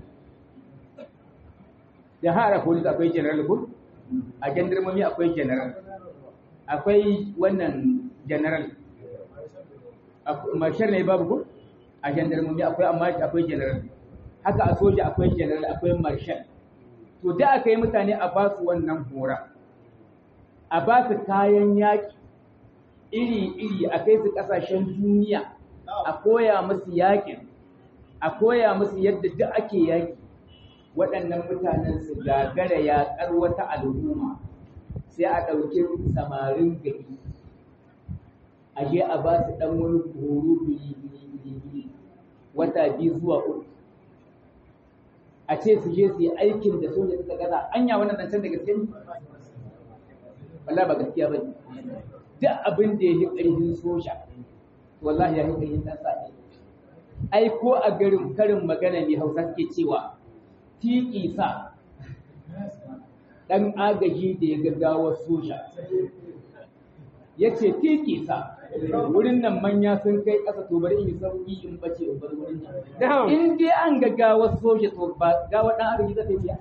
da har a polis akwai general ko a jandarmomi akwai general akwai wannan general marshal ne babu ko a jandarmomi akwai amma akwai general haka a soja akwai general akwai marshal to da aka yi mutane a ba su wannan hora a ba su kayan yaƙi iri-iri a kai su ƙasashen duniya a koya musu yaƙin a koya musu yadda duk ake yaƙi waɗannan mutanen su gagara yaƙar wata al'umma sai a ɗauki samarin gari a je a ba su ɗan wani horo biri wata biyu zuwa uku a ce su je su yi aikin da soja suka gaza anya wannan zancen da gaske ne wallahi ba gaskiya ba ne duk abin da ya yi ƙarfin soja wallahi ya yi ƙarfin ɗan sa ai ko a garin karin magana ne hausa suke cewa tiki sa ɗan agaji da ya gaggawa soja ya ce tiki sa wurin nan manya sun kai ƙasa to bari in yi sauƙi in bace in bar wurin nan in dai an gaggawa soja to ba gawa ɗan agaji za ta biya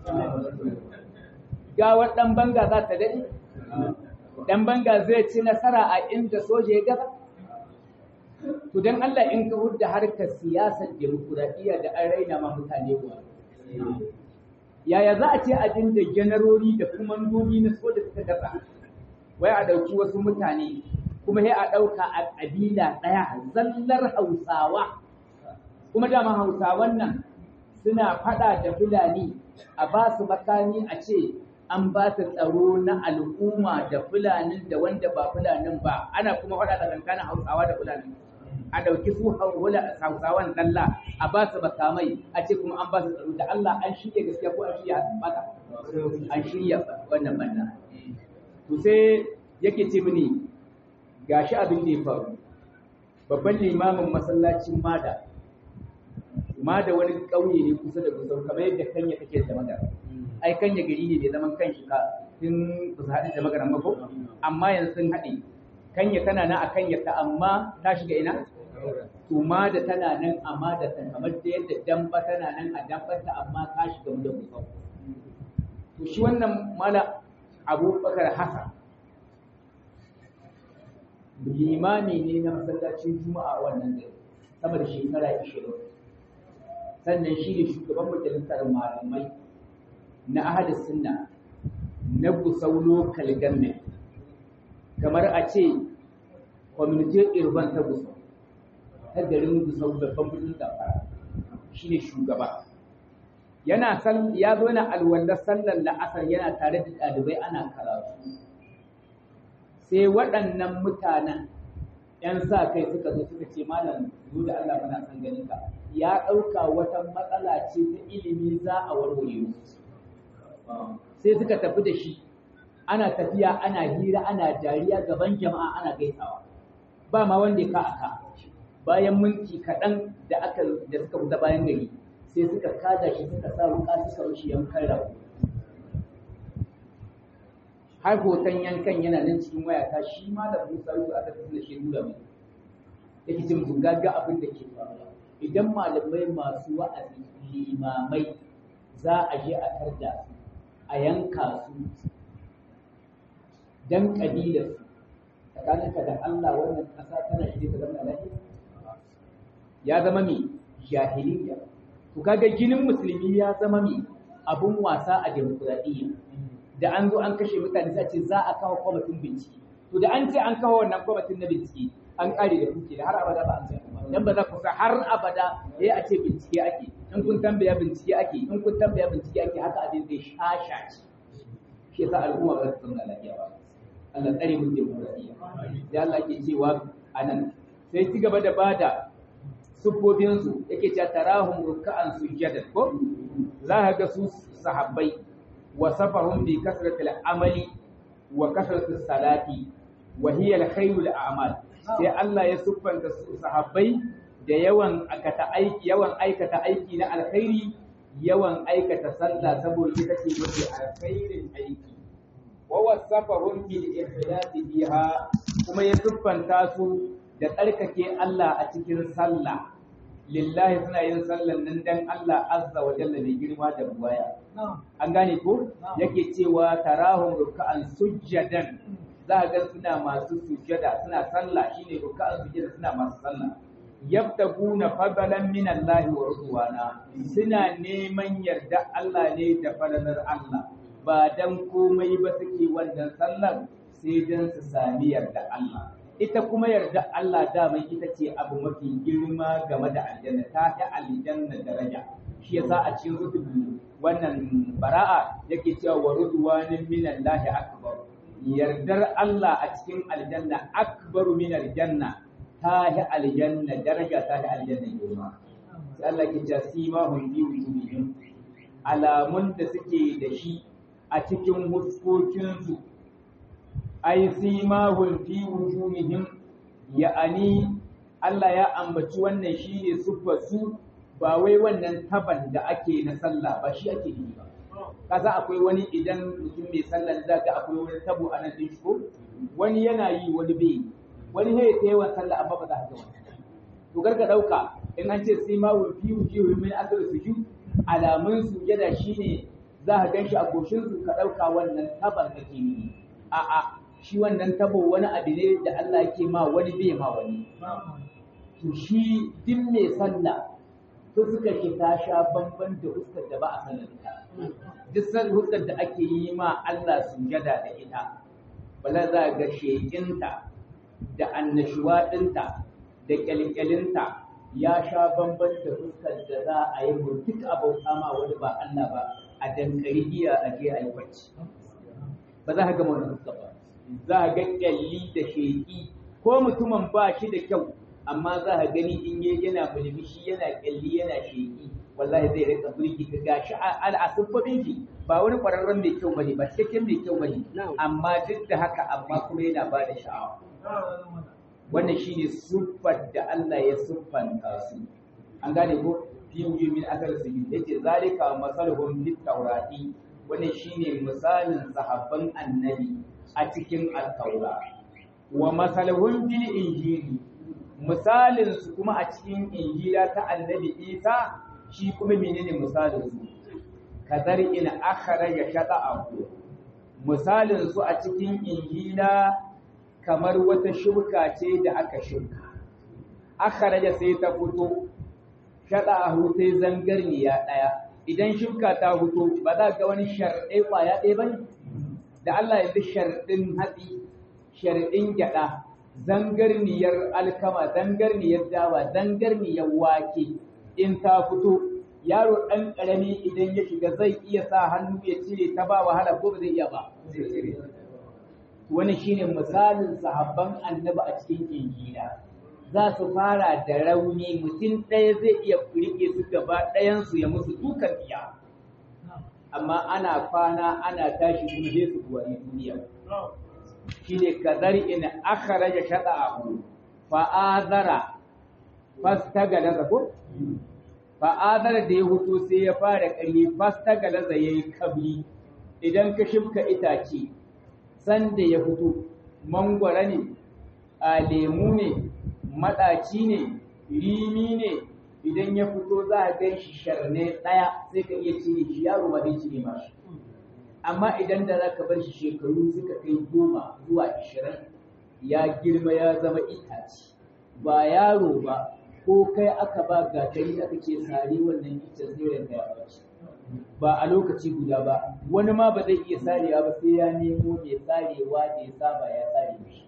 gawar ɗan banga za ta daɗe ɗan banga zai ci nasara a inda soja ya gaza to don Allah in ka hudda harkar siyasar demokuraɗiyya da an raina ma mutane wa yaya za a ce a dinda janarori da kumandomi na soja suka gaza wai a ɗauki wasu mutane kuma sai a ɗauka a ƙabila ɗaya zallar hausawa kuma dama hausawan nan suna faɗa da fulani a ba su makami a ce an ba su tsaro na al'umma da fulanin da wanda ba fulanin ba ana kuma faɗa da tsakanin hausawa da fulani a ɗauki su hausawan ɗalla a ba su makamai a ce kuma an ba su tsaro da Allah an shirya gaskiya ko an shirya baka an shirya wannan banna to sai yake ce mini gashi abin da ya faru babban limamin masallacin mada mada wani ƙauye ne kusa da gusau kamar yadda kanya take da magana ai kanya gari ne bai zaman kan shi ka tun ba su haɗe da magana ba ko amma yanzu sun haɗe kanya tana nan a kanya ta amma ta shiga ina to da tana nan amma da ta kamar da yadda damba tana nan a dambata amma ta shiga mu da gusau to shi wannan mala abubakar hasan limami ne na masallacin juma'a wannan gari sama da shekara 20 sannan shi ne shugaban majalisar malamai na ahli sunna na gusau local government kamar a ce community urban ta gusau ta garin gusau babban birnin zamfara shi ne shugaba yana ya zo na alwallar sallar la'asar yana tare da ɗalibai ana karatu sai waɗannan mutanen ‘yan sa kai suka zo suka ce malam zo da Allah muna son ganin ka ya ɗauka wata matsala ce ta ilimi za a warware musu sai suka tafi da shi ana tafiya ana hira ana dariya gaban jama'a ana gaisawa ba ma wanda ya ka aka bayan minti kaɗan da aka da suka fita bayan gari sai suka kada shi suka sa wuka suka rushe yankan rago har hoton yankan yana nan cikin wayata shi ma da Musa Yusuf aka tafi da shi nuna mai yake cin gagga abin da ke faruwa idan malamai masu wa'azi limamai za a je a tarda su a yanka su dan kabilar su tsakaninka da Allah wannan ƙasa tana shi ta zama lafiya ya zama mai jahiliya to kaga jinin musulmi ya zama mai abun wasa a demokuraɗiyya da an zo an kashe mutane sai ce za a kawo kwamitin bincike to da an ce an kawo wannan kwamitin na bincike an kare da kuke da har abada ba an san dan ba za ku sa har abada yayi a ce bincike ake in kun tambaya bincike ake in kun tambaya bincike ake haka abin zai shasha ce shi yasa al'umma ba ta zauna lafiya ba Allah tsare mu da murabiya da Allah ke cewa anan sai ci gaba da bada sufofin su yake cewa tarahum ruk'an sujjadan ko za ka ga su sahabbai وصفهم بكثرة العمل وكثرة الصلاة وهي الخير الأعمال sai Allah ya siffanta sahabbai da yawan aikata aiki yawan aikata aiki na alkhairi yawan aikata sallah saboda ita ce mafi alkhairin aiki wa wasafahum bil ikhlas biha kuma ya siffanta su da tsarkake Allah a cikin sallah lillahi suna yin sallan nan dan Allah azza wa jalla mai girma da buwaya an gane ko yake cewa tarahum ruk'an sujjadan za ga suna masu sujjada suna sallah shine ruk'an sujjada suna masu sallah yabtaguna fadlan min Allah wa ridwana suna neman yarda Allah ne da fadalar Allah ba dan komai ba suke wannan sallar sai dan su sami yarda Allah ita kuma yarda Allah daman ita ce abu mafi girma game da aljanna ta fi aljanna daraja shi yasa a cikin rutubu wannan bara'a yake cewa wa ridwanin minallahi akbar yardar Allah a cikin aljanna akbaru min aljanna ta fi aljanna daraja ta fi aljanna girma sai Allah ke cewa sima hum fi wujuhihim alamun da suke da shi a cikin huskokinsu ai simahum fi wujuhihim ya'ani Allah ya ambaci wannan shine siffar su ba wai wannan taban da ake na sallah ba shi ake yi ba kaza akwai wani idan mutum mai sallah za ga akwai wani tabo a nan din ko wani yana yi wani bai wani ne ta yawan sallah amma ba za ka ga wani to garga dauka in an ce simahum fi wujuhihim min asr sujud alamun sujada shine za ka ganshi a goshin su ka dauka wannan taban kake yi a'a shi wannan tabo wani abu ne da Allah yake ma wani bai ma wani to shi duk mai sallah to suka ce ta sha bamban da huskar da ba a sanar ta duk san huskar da ake yi ma Allah sujada da ita bala za ga shekinta da annashuwa ɗinta da kyalkyalinta ya sha bamban da fuskar da za a yi mu duk abauta ma wani ba Allah ba a dankari giya a je a yi bacci ba za ka gama wani fuskar ba za a ga kyalli da sheki ko mutumin ba shi da kyau amma za a gani in yi yana mulmishi yana kyalli yana sheki wallahi zai rika burki ka gashi al'asubbabin shi ba wani kwararren mai kyau bane ba cikakken mai kyau bane amma duk da haka amma kuma yana ba da sha'awa wannan shine siffar da Allah ya siffanta su an gane ko fi min asar su yace zalika masaluhum fit tawrati wannan shine misalin sahabban annabi a cikin al-taura wa masaluhum bil injili misalin su kuma a cikin injila ta annabi Isa shi kuma menene misalin su kadar in akhraja shata'ahu misalin su a cikin injila kamar wata shirka ce da aka shirka akhraja sai ta fito shata'ahu sai zangarniya daya idan shirka ta fito ba za ga wani sharɗai kwaya ɗaya bane da Allah ya bi sharɗin hatsi sharɗin gyaɗa zangarniyar alkama zangarniyar dawa zangarniyar wake in ta fito yaro ɗan ƙarami idan ya shiga zai iya sa hannu ya cire ta ba wahala ko ba zai iya ba wani shine misalin sahabban annabi a cikin injila za su fara da rauni mutum ɗaya zai iya riƙe su gaba ɗayansu ya musu dukan iya amma ana kwana ana tashi kuma zai su buwari duniya shine kadar in akhraja shata'ahu fa'azara fastagala ko fa'azara da ya hutu sai ya fara ƙarni fastagala yayi kabli idan ka shifka itace sanda ya fito mangwara ne a lemu ne maɗaci ne rimi ne idan ya fito za a gan shi sharne ɗaya sai ka iya cire shi yaro ba zai cire ma shi amma idan da za ka bar shi shekaru suka kai goma zuwa ashirin ya girma ya zama itace ba yaro ba ko kai aka ba gatari aka ce sare wannan icen zai ya bace ba a lokaci guda ba wani ma ba zai iya sarewa ba sai ya nemo mai sarewa da ya saba ya sare mishi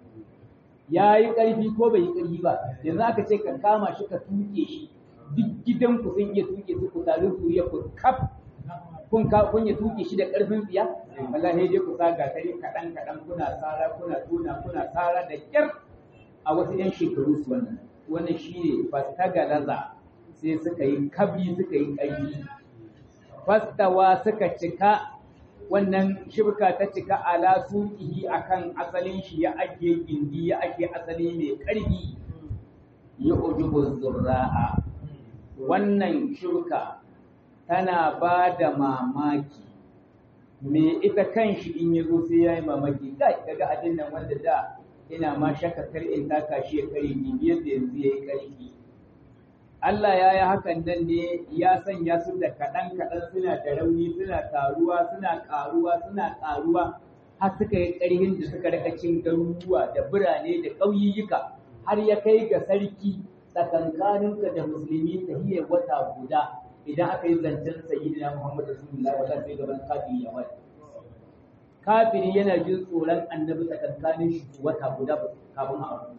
ya yi ƙarfi ko bai yi ƙarfi ba yanzu aka ce ka kama shi ka tuke shi duk gidan ku sun iya tuke su ku tarin suriya ku kaf kun ka kun ya tuke shi da ƙarfin tsiya wallahi dai ku sa gatari kaɗan kaɗan kuna tsara kuna tuna kuna tsara da ƙyar a wasu 'yan shekaru su wannan wannan shine fastagalaza sai suka yi kabi suka yi ƙarfi fastawa suka cika wannan shibka ta cika ala suqihi akan asalin shi ya ake gindi ya ake asali mai ƙarfi ya ujubu zurra'a wannan shibka tana ba da mamaki me ita kan shi in ya zo sai ya yi mamaki kai daga abin nan wanda da ina ma shakka kar in taka shi ya kare bibiyar da yanzu ya yi ƙarfi Allah ya yi hakan nan ne ya sanya su da kaɗan-kaɗan suna da rauni suna taruwa suna ƙaruwa suna ƙaruwa har suka yi ƙarhin da suka rika cin garuruwa da birane da ƙauyuka har ya kai ga sarki tsakankaninka da musulmi ta hiyar wata guda idan aka yi zancen sayyidina Muhammad Rasulullah wata sai gaban kafiri ya wani. Kafiri yana jin tsoron annabi tsakankanin shi wata guda kafin a abu.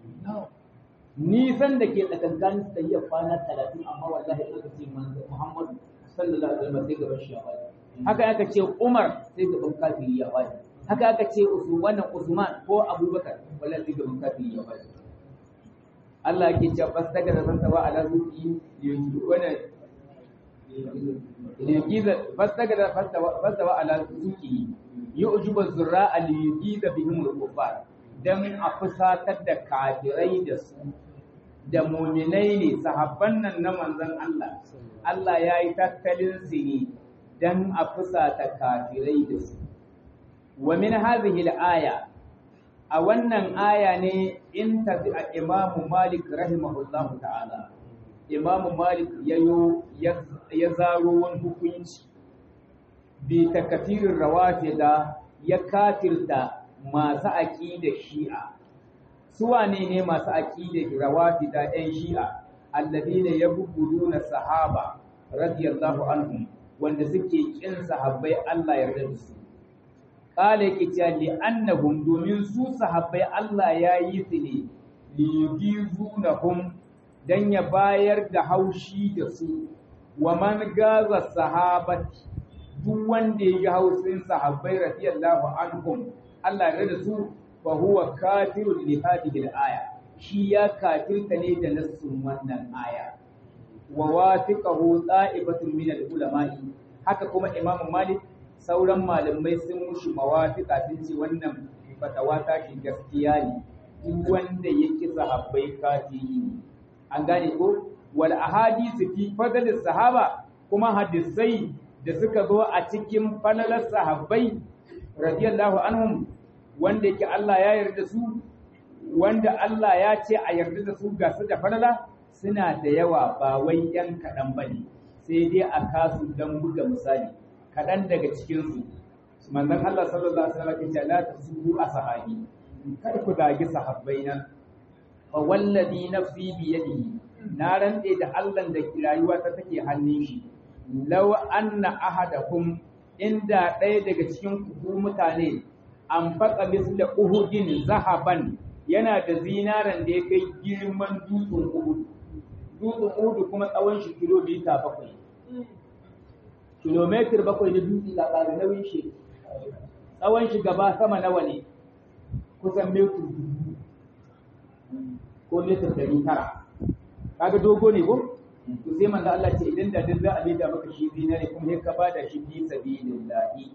nisan da ke tsakankanin su tafiya kwana talatin amma wallahi aka ce Muhammadu sallallahu alaihi wasallam sai gaban shi ya wani haka aka ce Umar sai gaban kafiri ya wani haka aka ce Usman Usman ko Abubakar wallahi sai gaban kafiri ya wani Allah yake cewa fastaga da san tawa ala zuki yanzu wannan liyugiza fastaga fastawa ala suki yu'jibu zurra'a liyugiza bihim al-kuffar dan a fusatar da kafirai da su da muminai ne sahabban nan na manzon Allah Allah ya yi tattalin su ne dan a fusata kafirai da su wa min hadhihi al-aya a wannan aya ne in tafi a imamu malik rahimahullahu ta'ala imamu malik yayo ya zaro wani hukunci bi takafirin rawafida ya kafirta masu aqida shi'a su wane ne masu aqida rawafida ɗan shi'a alladina yabghuduna sahaba radiyallahu anhum wanda suke kin sahabbai Allah ya yarda da su kala yake cewa li annahum domin su sahabbai Allah ya yi su ne li yugizunahum dan ya bayar da haushi da su wa man gaza sahabati duk wanda ya yi hausin sahabbai radiyallahu anhum Allah ya da su fa huwa kafirun li hadhihi al-aya shi ya kafirta ne da nassun wannan aya wa wafiqahu ta'ibatun min al-ulama'i haka kuma Imam Malik sauran malamai sun mushi mawafika sun ce wannan fatawa ta shi gaskiya ne duk wanda yake sahabbai kafiri ne an gane ko wal ahadithu fi fadl sahaba kuma hadisai da suka zo a cikin falalar sahabbai radiyallahu anhum wanda yake Allah ya yarda su wanda Allah ya ce a yarda da su ga su da falala suna da yawa ba wai yan kaɗan ba ne sai dai a kasu don buga misali kaɗan daga cikinsu manzon Allah sallallahu alaihi wasallam ya ce la tasubu ashabi kada ku dagi sahabbai nan fa wallazi nafsi bi yadihi na rantse da Allah da rayuwa ta take hannun shi law anna ahadakum inda ɗaya daga cikin ku mutane an faƙa misla uhudin zahaban yana da zinaran da ya kai girman dutsen uhud dutsen uhud kuma tsawon shi kilomita bakwai kilomitar bakwai na dutse da ƙari nauyin shi tsawon shi gaba sama nawa ne kusan metur ko metur ɗari tara kaga dogo ne ko to sai manzo Allah ce idan da duk za a da maka shi zinare kuma sai ka bada shi fi sabilillahi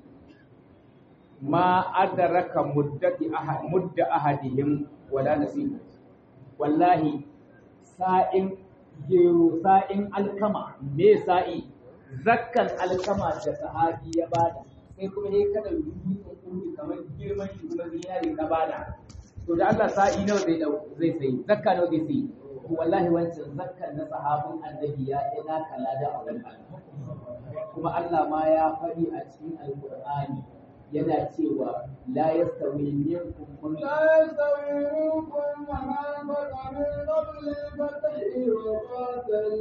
ma adraka muddati ahad mudda ahadihim wala nasib wallahi sa'in gero sa'in alkama me sa'i zakkan alkama da sahabi ya bada sai kuma sai kada rubutun kudi kamar girman shi kuma zinare ka bada to da Allah sa'i nawa zai zai sai zakka nawa zai sai wallahi wancan zakkan na sahabin annabi ya ina kala da a wurin kuma Allah ma ya faɗi a cikin alqur'ani yana cewa la yastawi minkum man لا يستوي منكم من أنفق من قبل الفتح وقاتل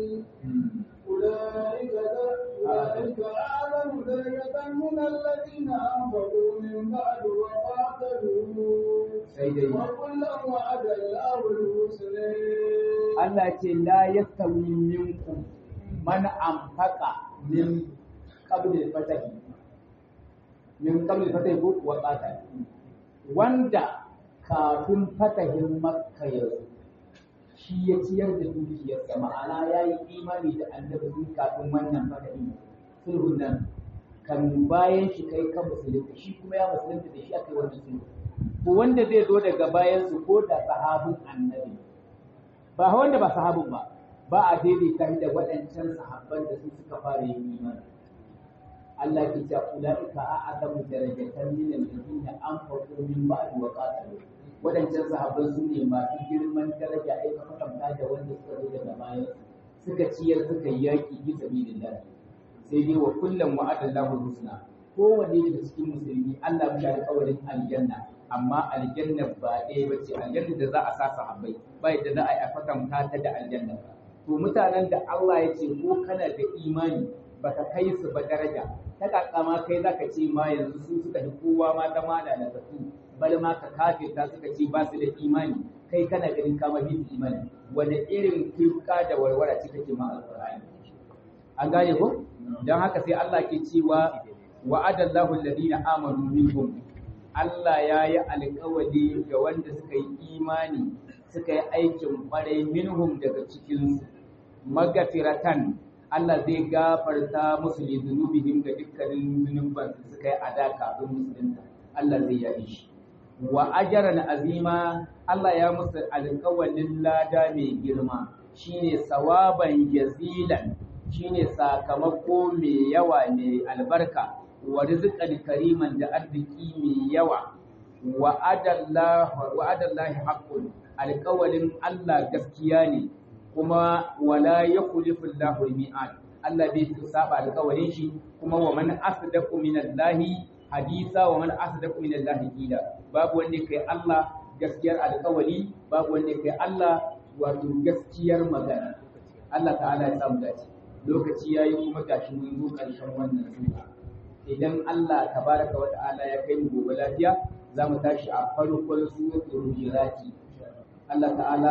أولئك أولئك أعلم درجة من الذين أنفقوا من بعد وقاتلوا sai dai وكلا وعد الله الحسنى Allah ce la yastawi minkum man anfaqa min qabl al-fatahi min qabl al-fatahi ko wa qatal wanda kafin fatahin makka ya zo shi ya ciyar da dukiyarsa ma'ana ya yi imani da annabi tun kafin wannan fatahin sulhun nan kan bayan shi kai kan musulunta shi kuma ya musulunta da shi aka yi wannan sulhu ko wanda zai zo daga bayan su ko da sahabin annabi ba wanda ba sahabin ba ba a daidaita shi da waɗancan sahabban da su suka fara yin imani Allah ke cewa ulaika a'azamu darajatan min alladhina anfaqu min ba'd wa qatalu waɗancan sahabban su ne masu girman daraja ai ka kwatanta da wanda suka zo daga bayan suka ciyar suka yi yaƙi bi sabilillah sai dai wa kullum wa'adallahu husna kowanne daga cikin musulmi Allah ya alƙawarin aljanna amma aljanna ba ɗaya ba ce aljanna da za a sa sahabbai ba yadda za a yi a kwatanta ta da aljanna to mutanen da Allah ya ce ko kana da imani baka kai su ba daraja ta kakama kai zaka ce ma yanzu su suka fi kowa ma ta ma da nasasu bal ma ka kafirta suka ce ba su da imani kai kana ganin kama bi su imani wanda irin kirka da warwara ce kake ma alqur'ani an gane ko dan haka sai Allah ke cewa wa'adallahu alladhina amanu minkum Allah ya yi alkawari ga wanda suka yi imani suka yi aikin ƙwarai minhum daga cikinsu magafiratan Allah zai gafarta musu li zunubihim ga dukkanin zunuban da suka yi a da kafin musulunta Allah zai yabe shi wa ajran azima Allah ya musu alƙawalin lada mai girma shine sawaban jazilan shine sakamako mai yawa mai albarka wa rizqan kariman da arziki mai yawa wa adallahu wa adallahi haqqun alƙawalin Allah gaskiya ne kuma wala yukhlifu Allahu al-mi'ad Allah bai saba alƙawarin shi kuma wa man asdaqu minallahi hadisa wa man asdaqu minallahi qila babu wanda kai Allah gaskiyar alƙawari babu wanda kai Allah wato gaskiyar magana Allah ta'ala ya samu dace lokaci yayi kuma gashi mun zo ƙarshen wannan sura idan Allah tabaraka wa ta'ala ya kai mu gobe lafiya za mu tashi a farkon suratul hujurati Allah ta'ala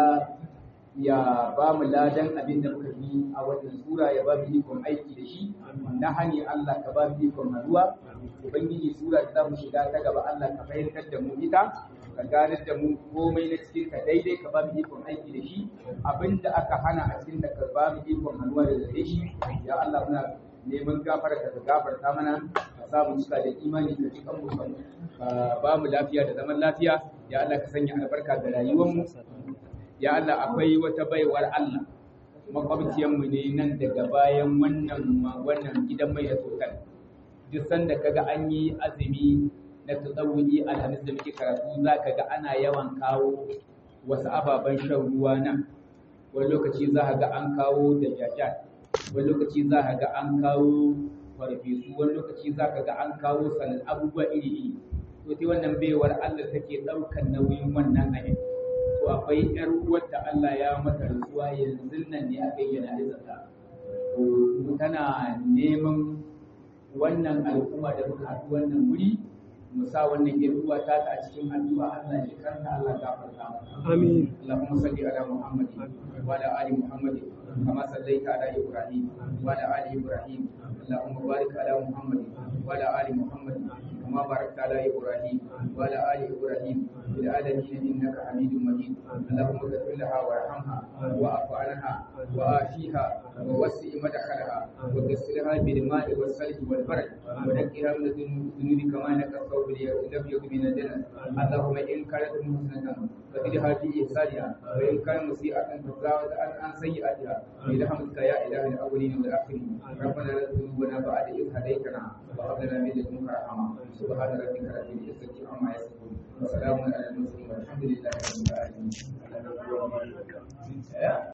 ya ba mu ladan abin da muka yi a wannan sura ya ba mu ikon aiki da shi na hani Allah ka ba mu ikon haduwa ubangiji sura da za mu shiga ta gaba Allah ka fahimtar da mu ita ka ganar da mu komai na cikin ka daidai ka ba mu ikon aiki da shi abin da aka hana a cikin da ka ba mu ikon haduwa da gare shi ya Allah muna neman gafara ka gafarta mana ka sa mu cika da imani ka cikan mu ka ba mu lafiya da zaman lafiya ya Allah ka sanya albarka ga rayuwar mu ya Allah akwai wata baiwar Allah makwabciyar mu ne nan daga bayan wannan wannan gidan mai da total duk sanda kaga an yi azumi na tsawuyi alhamis da muke karatu zaka ga ana yawan kawo wasu ababen shan ruwa nan wani lokaci za ka ga an kawo da jajat wani lokaci za ka ga an kawo farfesu wani lokaci za ka ga an kawo sanin abubuwa iri iri to sai wannan baiwar Allah take ɗaukar nauyin wannan abin to akwai ƴar uwarta Allah ya mata rasuwa yanzu nan ne aka yi jana'izar ta to tana neman wannan al'umma da muka haɗu wannan wuri mu sa wannan ƴar uwa ta a cikin addu'a Allah ya karanta Allah ya gafarta amin Allahumma salli ala Muhammad wa ala ali Muhammad kama sallaita ala Ibrahim wa ala ali Ibrahim Allahumma barik ala Muhammad wa ala ali Muhammad كما باركت على ابراهيم وعلى ال ابراهيم في العالمين انك حميد مجيد اللهم اغفر لها وارحمها واعف عنها وآتيها ووسع مدخلها وغسلها بالماء والثلج والبرد ونقها من الذنوب كما نقى الثوب الابيض من الدنس اللهم ان كانت محسنه فزدها في احسانها وان كان مسيئه فتجاوز عن عن سيئاتها برحمتك يا اله الاولين والاخرين ربنا لا تذنبنا بعد اذ هديتنا وهب لنا من لدنك رحمه سبحان ربك رب العزة عما يصفون وسلام على المرسلين والحمد لله رب العالمين